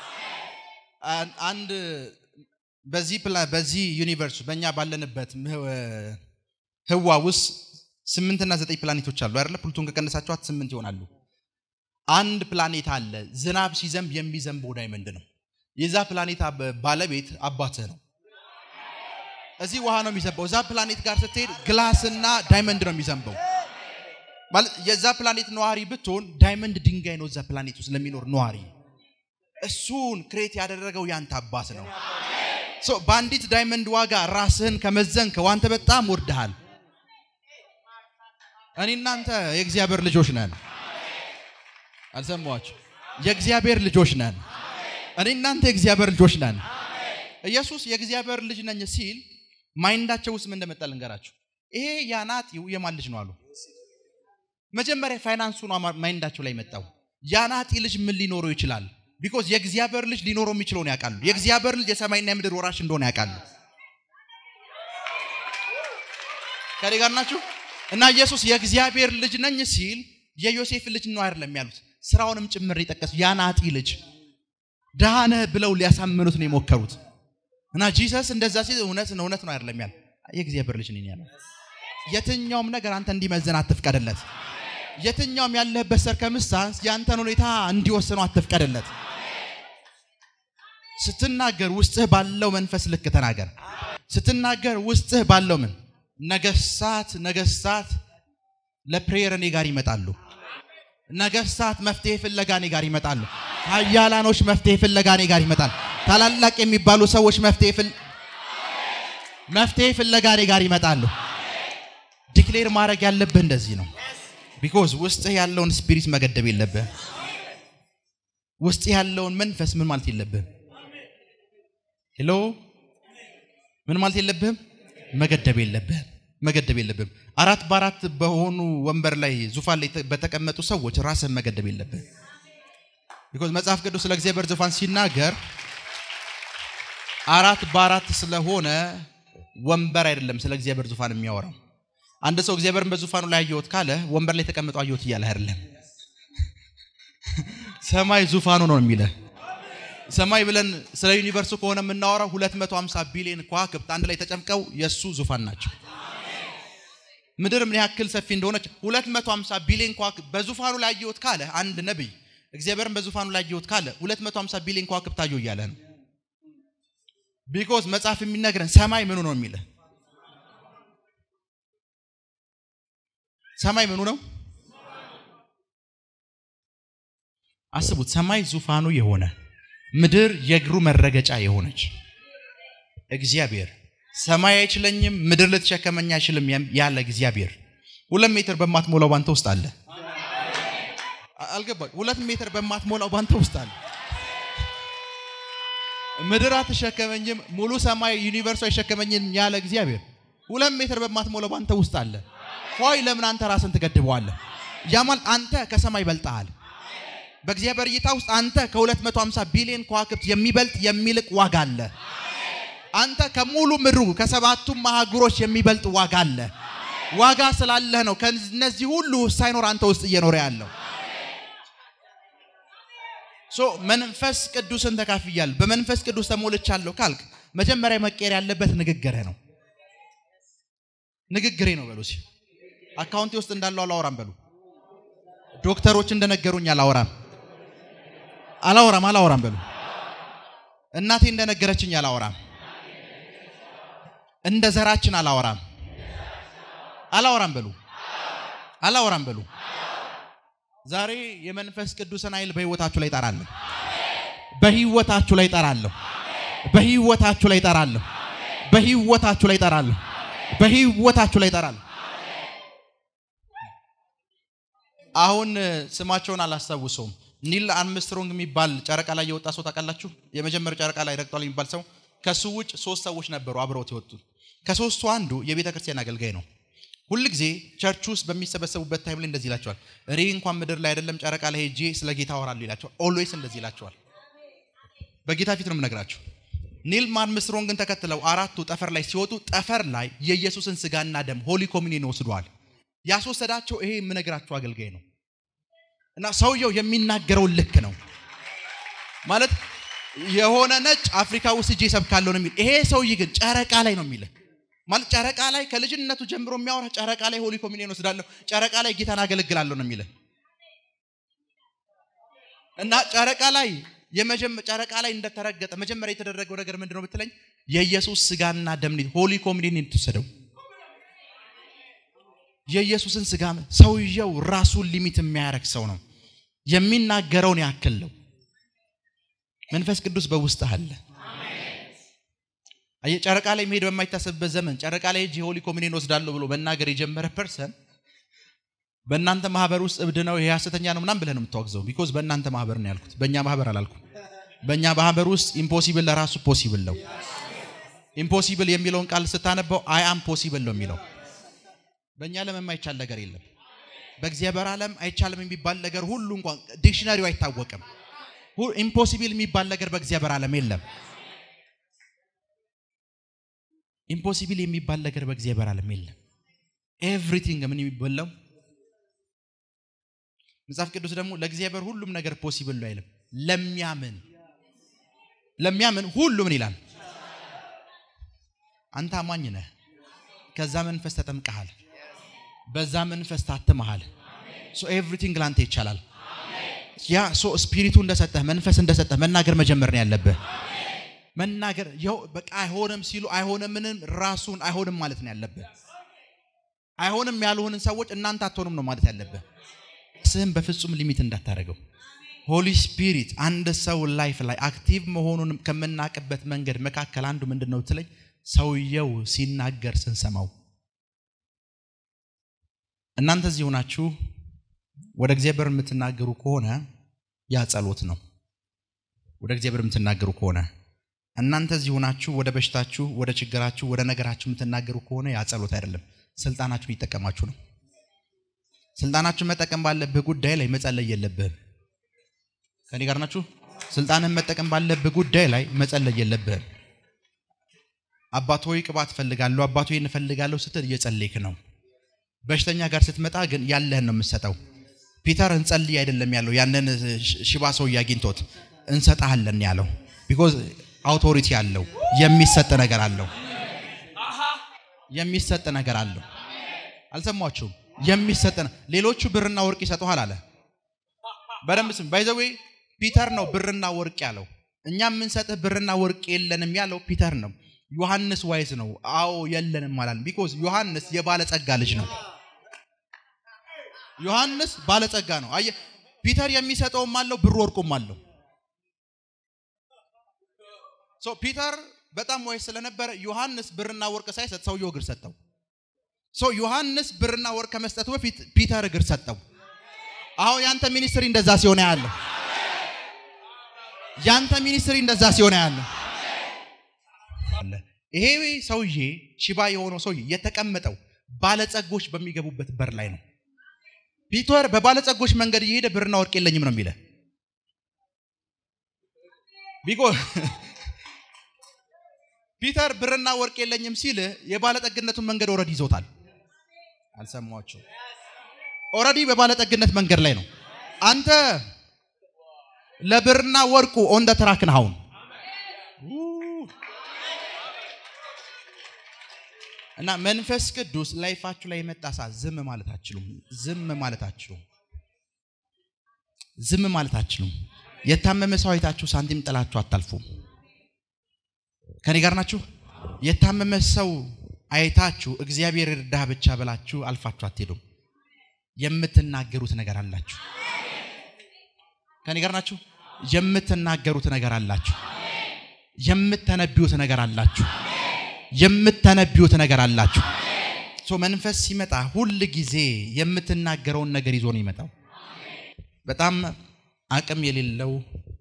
አንድ በዚህ በዚህ ዩኒቨርስ በእኛ ባለንበት ህዋ ውስጥ ስምንትና ዘጠኝ ፕላኔቶች አሉ አይደለ? ፕሉቶን ከቀነሳችኋት ስምንት ይሆናሉ። አንድ ፕላኔት አለ ዝናብ ሲዘንብ የሚዘንበው ዳይመንድ ነው። የዛ ፕላኔት ባለቤት አባትህ ነው። እዚህ ውሃ ነው የሚዘንበው። እዛ ፕላኔት ጋር ስትሄድ ግላስና ዳይመንድ ነው የሚዘንበው። ማለት የዛ ፕላኔት ነዋሪ ብትሆን ዳይመንድ ድንጋይ ነው እዛ ፕላኔት ውስጥ ለሚኖር ነዋሪ። እሱን ክሬት ያደረገው ያንተ አባት ነው። በአንዲት ዳይመንድ ዋጋ ራስህን ከመዘንክ ዋንተ በጣም ወርድሃል። እኔ እናንተ የእግዚአብሔር ልጆች ነን። አልሰማችሁ? የእግዚአብሔር ልጆች ነን። እኔ እናንተ የእግዚአብሔር ልጆች ነን። ኢየሱስ የእግዚአብሔር ልጅ ነኝ ሲል ማይንዳቸው ውስጥ ምን እንደመጣ ልንገራችሁ። ይሄ ያናጢው የማን ልጅ ነው አሉ። መጀመሪያ ፋይናንሱ ነው ማይንዳቸው ላይ መጣው። ያናጢ ልጅ ምን ሊኖረው ይችላል? ቢኮዝ የእግዚአብሔር ልጅ ሊኖረው የሚችለውን ያውቃሉ። የእግዚአብሔር ልጅ የሰማይና የምድር ወራሽ እንደሆነ ያውቃሉ። ከኔ ጋር ናችሁ? እና ኢየሱስ የእግዚአብሔር ልጅ ነኝ ሲል የዮሴፍ ልጅ ነው አይደለም ያሉት፣ ስራውንም ጭምር የጠቀሱ ያናጢ ልጅ ድሃ ነህ ብለው ሊያሳምኑት ነው የሞከሩት። እና ጂሰስ እንደዛ ሲል እውነት ነው እውነት ነው አይደለም ያለ የእግዚአብሔር ልጅ ነኝ ያለው። የትኛውም ነገር አንተ እንዲመዘን አትፍቀድለት። የትኛውም ያለህበት ሰርከምስታንስ የአንተን ሁኔታ እንዲወስነው አትፍቀድለት። ስትናገር ውስጥህ ባለው መንፈስ ልክ ተናገር። ስትናገር ውስጥህ ባለው ምን ነገስታት ነገስታት ለፕሬየር እኔ ጋር ይመጣሉ። ነገስታት መፍትሄ ፍለጋ እኔ ጋር ይመጣሉ። ኃያላኖች መፍትሄ ፍለጋ እኔ ጋር ይመጣል። ታላላቅ የሚባሉ ሰዎች መፍትሄ ፍል መፍትሄ ፍለጋ እኔ ጋር ይመጣሉ። ዲክሌር ማድረግ ያለብህ እንደዚህ ነው። ቢኮዝ ውስጥህ ያለውን ስፒሪት መገደብ የለብህ። ውስጥህ ያለውን መንፈስ ምን ማለት የለብህም። ሄሎ ምን ማለት የለብህም። መገደብ የለብህም። መገደብ የለብህም። አራት በአራት በሆኑ ወንበር ላይ ዙፋን ላይ በተቀመጡ ሰዎች ራስህን መገደብ የለብህም። ቢኮዝ መጽሐፍ ቅዱስ ስለ እግዚአብሔር ዙፋን ሲናገር አራት በአራት ስለሆነ ወንበር አይደለም ስለ እግዚአብሔር ዙፋን የሚያወራው አንድ ሰው እግዚአብሔርን በዙፋኑ ላይ አየሁት ካለ ወንበር ላይ ተቀምጦ አየሁት እያለ አይደለም። ሰማይ ዙፋኑ ነው የሚለ ሰማይ ብለን ስለ ዩኒቨርሱ ከሆነ የምናወራው 250 ቢሊዮን ከዋክብት አንድ ላይ ተጨምቀው የእሱ ዙፋን ናቸው። ምድር ምን ያክል ሰፊ እንደሆነች 250 ቢሊዮን ከዋክብት በዙፋኑ ላይ አየሁት ካለ አንድ ነቢይ እግዚአብሔርን በዙፋኑ ላይ አየሁት ካለ 250 ቢሊዮን ከዋክብት አየሁ እያለ ነው። ቢኮዝ መጽሐፍ የሚነግረን ሰማይ ምኑ ነው የሚለ ሰማይ ምኑ ነው? አስቡት። ሰማይ ዙፋኑ የሆነ ምድር የእግሩ መረገጫ የሆነች እግዚአብሔር ሰማይ አይችለኝም፣ ምድር ልትሸከመኝ አይችልም ያለ እግዚአብሔር ሁለት ሜትር በማትሞላው ባንተ ውስጥ አለ። አልገባ ሁለት ሜትር በማትሞላው ባንተ ውስጥ አለ። ምድር አትሸከመኝም፣ ሙሉ ሰማይ ዩኒቨርሱ አይሸከመኝም ያለ እግዚአብሔር ሁለት ሜትር በማትሞላው ባንተ ውስጥ አለ። ሆይ ለምን አንተ ራስን ትገድበዋለህ? ያ ማለት አንተ ከሰማይ በልጠሃል። በእግዚአብሔር እይታ ውስጥ አንተ ከ250 ቢሊዮን ከዋክብት የሚበልጥ የሚልቅ ዋጋ አለ። አንተ ከሙሉ ምድሩ ከሰባቱም ማህጉሮች የሚበልጥ ዋጋ አለ። ዋጋ ስላለህ ነው ከነዚህ ሁሉ ሳይኖር አንተ ውስጥ እየኖረ ያለው። ሶ መንፈስ ቅዱስን ተካፍያለሁ፣ በመንፈስ ቅዱስ ተሞልቻለሁ ካልክ መጀመሪያ መቀየር ያለበት ንግግርህ ነው። ንግግሬ ነው በሉ። አካውንቴ ውስጥ እንዳለው አላወራም በሉ። ዶክተሮች እንደነገሩኝ አላወራም አላወራም አላወራም በሉ። እናቴ እንደነገረችኝ አላወራም። እንደ ዘራችን አላወራም አላወራም በሉ። አላወራም በሉ። ዛሬ የመንፈስ ቅዱስን ኃይል በህይወታችሁ ላይ ጠራለሁ። በህይወታችሁ ላይ ጠራለሁ። በህይወታችሁ ላይ ጠራለሁ። በህይወታችሁ ላይ ጠራለሁ። በህይወታችሁ ላይ ጠራለሁ። አሁን ስማቸውን አላስታውሰውም። ኒል አርምስትሮንግ የሚባል ጨረቃ ላይ የወጣ ሰው ታውቃላችሁ? የመጀመሪያው ጨረቃ ላይ ረግጧል የሚባል ሰው ከሱ ውጭ ሶስት ሰዎች ነበሩ አብረውት የወጡ። ከሶስቱ አንዱ የቤተ ክርስቲያን አገልጋይ ነው። ሁል ጊዜ ቸርች ውስጥ በሚሰበሰቡበት ታይም ላይ እንደዚህ ይላቸዋል። እኔ እንኳን ምድር ላይ አይደለም ጨረቃ ላይ ሄጄ ስለ ጌታ አወራለሁ ይላቸዋል። ኦልዌይስ እንደዚህ ይላቸዋል። በጌታ ፊት ነው የምነግራቸው። ኒል አርምስትሮንግን ተከትለው አራቱ ጠፈር ላይ ሲወጡ ጠፈር ላይ የኢየሱስን ስጋና ደም ሆሊ ኮሚኒየን ወስደዋል። ያስወሰዳቸው ይሄ የምነግራቸው አገልጋይ ነው። እና ሰውየው የሚናገረውን ልክ ነው ማለት የሆነ ነጭ አፍሪካ ውስጥ እጄ ሰብካለሁ ነው የሚል። ይሄ ሰውዬ ግን ጨረቃ ላይ ነው የሚል ማለት ጨረቃ ላይ ከልጅነቱ ጀምሮ የሚያወራ ጨረቃ ላይ ሆሊ ኮሚኒየን ወስዳለሁ፣ ጨረቃ ላይ ጌታን አገለግላለሁ ነው የሚል እና ጨረቃ ላይ ጨረቃ ላይ እንደተረገጠ መጀመሪያ የተደረገው ነገር ምንድነው ብትለኝ የኢየሱስ ስጋና ደም ሆሊ ኮሚኒየን የተወሰደው የኢየሱስን ስጋ ሰውየው ራሱን ሊሚት የሚያደርግ ሰው ነው። የሚናገረውን ያክል ነው። መንፈስ ቅዱስ በውስጥ አለ። አየህ፣ ጨረቃ ላይ መሄድ በማይታሰብበት ዘመን ጨረቃ ላይ ሄጄ ሆሊ ኮሚኒየን ወስዳለሁ ብሎ መናገር የጀመረ ፐርሰን በእናንተ ማህበር ውስጥ እብድ ነው፣ ይሄ ሐሰተኛ ነው ምናምን ብለህ ነው የምታወግዘው። ቢኮዝ በእናንተ ማህበር ነው ያልኩት፣ በእኛ ማህበር አላልኩም። በእኛ ማህበር ውስጥ ኢምፖሲብል ለራሱ ፖሲብል ነው። ኢምፖሲብል የሚለውን ቃል ስታነበው አይ አም ፖሲብል ነው የሚለው በእኛ ዓለም የማይቻል ነገር የለም። በእግዚአብሔር ዓለም አይቻልም የሚባል ነገር ሁሉ እንኳን ዲክሽነሪው አይታወቅም። ኢምፖሲብል የሚባል ነገር በእግዚአብሔር ዓለም የለም። ኢምፖሲብል የሚባል ነገር በእግዚአብሔር ዓለም የለም። ኤቭሪቲንግ ምን የሚበላው መጽሐፍ ቅዱስ ደግሞ ለእግዚአብሔር ሁሉም ነገር ፖሲብል ነው አይልም። ለሚያምን ለሚያምን ሁሉ ምን ይላል? አንተ አማኝ ነህ፣ ከዛ መንፈስ ተጠምቀሃል በዛ መንፈስ ታትመሃል። ሶ ኤቭሪቲንግ ላንተ ይቻላል። ያ ሶ ስፒሪቱ እንደሰጠህ መንፈስ እንደሰጠህ መናገር መጀመር ነው ያለብህ። መናገር ይኸው በቃ አይሆንም ሲሉ አይሆንምንም ራሱን አይሆንም ማለት ነው ያለብህ። አይሆንም ያልሆንን ሰዎች እናንተ አትሆኑም ነው ማለት ያለብህ። ስህም በፍጹም ሊሚት እንዳታደርገው። ሆሊ ስፒሪት አንድ ሰው ላይፍ ላይ አክቲቭ መሆኑን ከምናቅበት መንገድ መካከል አንዱ ምንድን ነው ትለኝ፣ ሰውየው ሲናገር ስንሰማው እናንተ እዚህ ሆናችሁ ወደ እግዚአብሔር የምትናገሩ ከሆነ ያ ጸሎት ነው። ወደ እግዚአብሔር የምትናገሩ ከሆነ እናንተ እዚህ ሆናችሁ ወደ በሽታችሁ፣ ወደ ችግራችሁ፣ ወደ ነገራችሁ የምትናገሩ ከሆነ ያ ጸሎት አይደለም። ስልጣናችሁን ይጠቀማችሁ ነው። ስልጣናችሁን መጠቀም ባለብህ ጉዳይ ላይ መጸለይ የለብህም። ከኔ ጋር ናችሁ? ስልጣንን መጠቀም ባለብህ ጉዳይ ላይ መጸለይ የለብህም። አባት ሆይ ቅባት እፈልጋለሁ፣ አባት ሆይ እንፈልጋለሁ ስትል እየጸለይክ ነው። በሽተኛ ጋር ስትመጣ ግን ያለህን ነው የምትሰጠው። ፒተር እንጸልይ አይደለም ያለው ያንን ሽ- ሽባ ሰውዬ አግኝቶት እንሰጣለን ያለው ቢኮዝ አውቶሪቲ አለው የሚሰጥ ነገር አለው የሚሰጥ ነገር አለው። አልሰማችሁም? የሚሰጥ ነ- ሌሎቹ ብርና ወርቅ ይሰጡሃል አለ። በደንብ ስም ባይዘዌ ፒተር ነው ብርና ወርቅ ያለው። እኛ የምንሰጥህ ብርና ወርቅ የለንም ያለው ፒተር ነው። ዮሐንስ ዋይዝ ነው። አዎ የለንም አላለም። ቢኮዝ ዮሐንስ የባለጸጋ ልጅ ነው። ዮሐንስ ባለጸጋ ነው። አየህ ፒተር የሚሰጠውም አለው ብር ወርቁም አለው። ሶ ፒተር በጣም ዋይዝ ስለነበረ ዮሐንስ ብርና ወርቅ ሳይሰጥ ሰውየው እግር ሰጠው። ሶ ዮሐንስ ብርና ወርቅ ከመስጠቱ በፊት ፒተር እግር ሰጠው። አሁን ያንተ ሚኒስትሪ እንደዛ ሲሆን ያለው ያንተ ሚኒስትሪ እንደዛ ሲሆን ያለው ይሄ ሰውዬ ሽባ የሆነው ሰውዬ የተቀመጠው ባለጸጎች በሚገቡበት በር ላይ ነው። ፒተር በባለጸጎች መንገድ እየሄደ ብርና ወርቅ የለኝም ነው የሚለ ቢጎ ፒተር ብርና ወርቅ የለኝም ሲል የባለጠግነቱን መንገድ ኦልሬዲ ይዞታል። አልሰማችሁ? ኦልሬዲ በባለጠግነት መንገድ ላይ ነው። አንተ ለብርና ወርቁ ኦን ደ ትራክ ነህ አሁን እና መንፈስ ቅዱስ ላይፋችሁ ላይ የመጣ ሰዓት ዝም ማለት አትችሉም። ዝም ማለት አትችሉም። ዝም ማለት አትችሉም። የታመመ ሰው አይታችሁ ሳንቲም ጥላችሁ አታልፉም። ከኔ ጋር ናችሁ? የታመመ ሰው አይታችሁ እግዚአብሔር እርዳህ ብቻ ብላችሁ አልፋችሁ አትሄዱም። የምትናገሩት ነገር አላችሁ። ከኔ ጋር ናችሁ? የምትናገሩት ነገር አላችሁ። የምትተነቢዩት ነገር አላችሁ። የምትተነቢዩት ነገር አላችሁ። ሶ መንፈስ ሲመጣ ሁል ጊዜ የምትናገረውን ነገር ይዞ ነው ይመጣው። በጣም አቅም የሌለው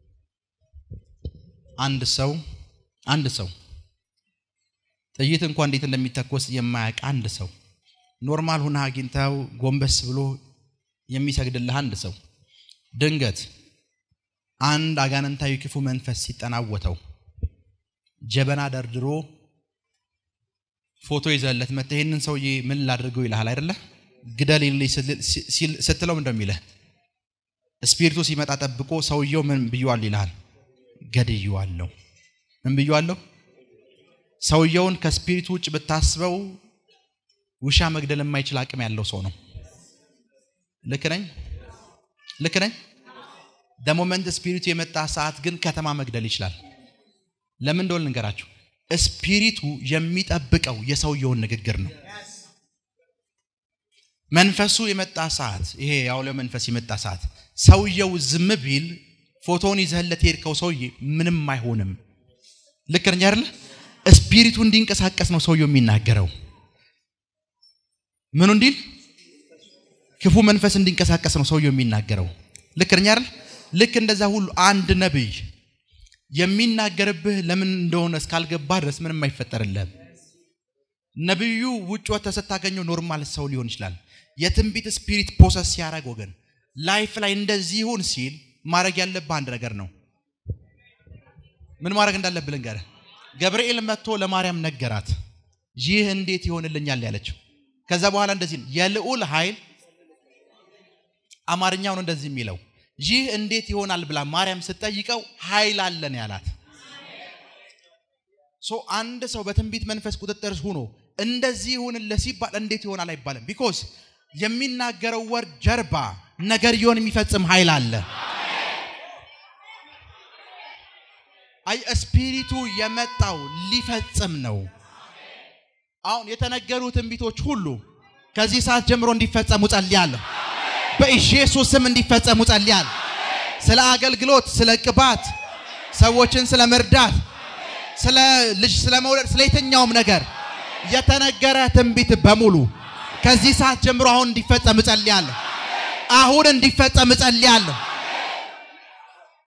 አንድ ሰው አንድ ሰው ጥይት እንኳን እንዴት እንደሚተኮስ የማያውቅ አንድ ሰው ኖርማል ሁና አግኝተው ጎንበስ ብሎ የሚሰግድልህ አንድ ሰው ድንገት አንድ አጋንንታዊ ክፉ መንፈስ ሲጠናወተው ጀበና ደርድሮ ፎቶ ይዘለት መጥተህ ይህንን ሰውዬ ምን ላድርገው ይልሃል አይደለ? ግደልልኝ ስትለው እንደሚልህ ስፒሪቱ ሲመጣ ጠብቆ ሰውየው ምን ብየዋል ይልሃል? ገድየዋለሁ። ምን ብየዋለሁ? ሰውየውን ከስፒሪቱ ውጭ ብታስበው ውሻ መግደል የማይችል አቅም ያለው ሰው ነው። ልክ ነኝ? ልክ ነኝ? ደሞመንት ስፒሪቱ የመጣ ሰዓት ግን ከተማ መግደል ይችላል። ለምን እንደሆነ ልንገራችሁ። ስፒሪቱ የሚጠብቀው የሰውየውን ንግግር ነው። መንፈሱ የመጣ ሰዓት ይሄ ያውለ መንፈስ የመጣ ሰዓት ሰውየው ዝም ቢል ፎቶውን ይዘህለት የሄድከው ሰውዬ ምንም አይሆንም። ልክ ነኝ አይደለ? ስፒሪቱ እንዲንቀሳቀስ ነው ሰውየው የሚናገረው። ምኑ እንዲል ክፉ መንፈስ እንዲንቀሳቀስ ነው ሰውየው የሚናገረው። ልክ ነኝ አይደል? ልክ እንደዛ ሁሉ አንድ ነብይ የሚናገርብህ ለምን እንደሆነ እስካልገባ ድረስ ምንም አይፈጠርልህም። ነብዩ ውጭ ወጥተህ ስታገኘው ኖርማል ሰው ሊሆን ይችላል። የትንቢት ስፒሪት ፕሮሰስ ሲያደርግ ወገን ላይፍ ላይ እንደዚህ ይሁን ሲል ማድረግ ያለብህ አንድ ነገር ነው። ምን ማድረግ እንዳለብህ ልንገርህ። ገብርኤል መጥቶ ለማርያም ነገራት። ይህ እንዴት ይሆንልኛል ያለችው። ከዛ በኋላ እንደዚህ ነው የልዑል ኃይል አማርኛው ነው እንደዚህ የሚለው ይህ እንዴት ይሆናል ብላ ማርያም ስትጠይቀው ኃይል አለን ያላት። ሶ አንድ ሰው በትንቢት መንፈስ ቁጥጥር ሆኖ እንደዚህ ይሁንልህ ሲባል እንዴት ይሆናል አይባልም። ቢኮዝ የሚናገረው ወር ጀርባ ነገር ይሆን የሚፈጽም ኃይል አለ። አይ ስፒሪቱ የመጣው ሊፈጽም ነው። አሁን የተነገሩ ትንቢቶች ሁሉ ከዚህ ሰዓት ጀምሮ እንዲፈጸሙ ጸልያለሁ። በኢየሱስ ስም እንዲፈጸሙ ጸልያለሁ። ስለ አገልግሎት፣ ስለ ቅባት፣ ሰዎችን ስለ መርዳት፣ ስለ ልጅ ስለ መውለድ፣ ስለ የትኛውም ነገር የተነገረ ትንቢት በሙሉ ከዚህ ሰዓት ጀምሮ አሁን እንዲፈጸም እጸልያለሁ። አሁን እንዲፈጸም እጸልያለሁ።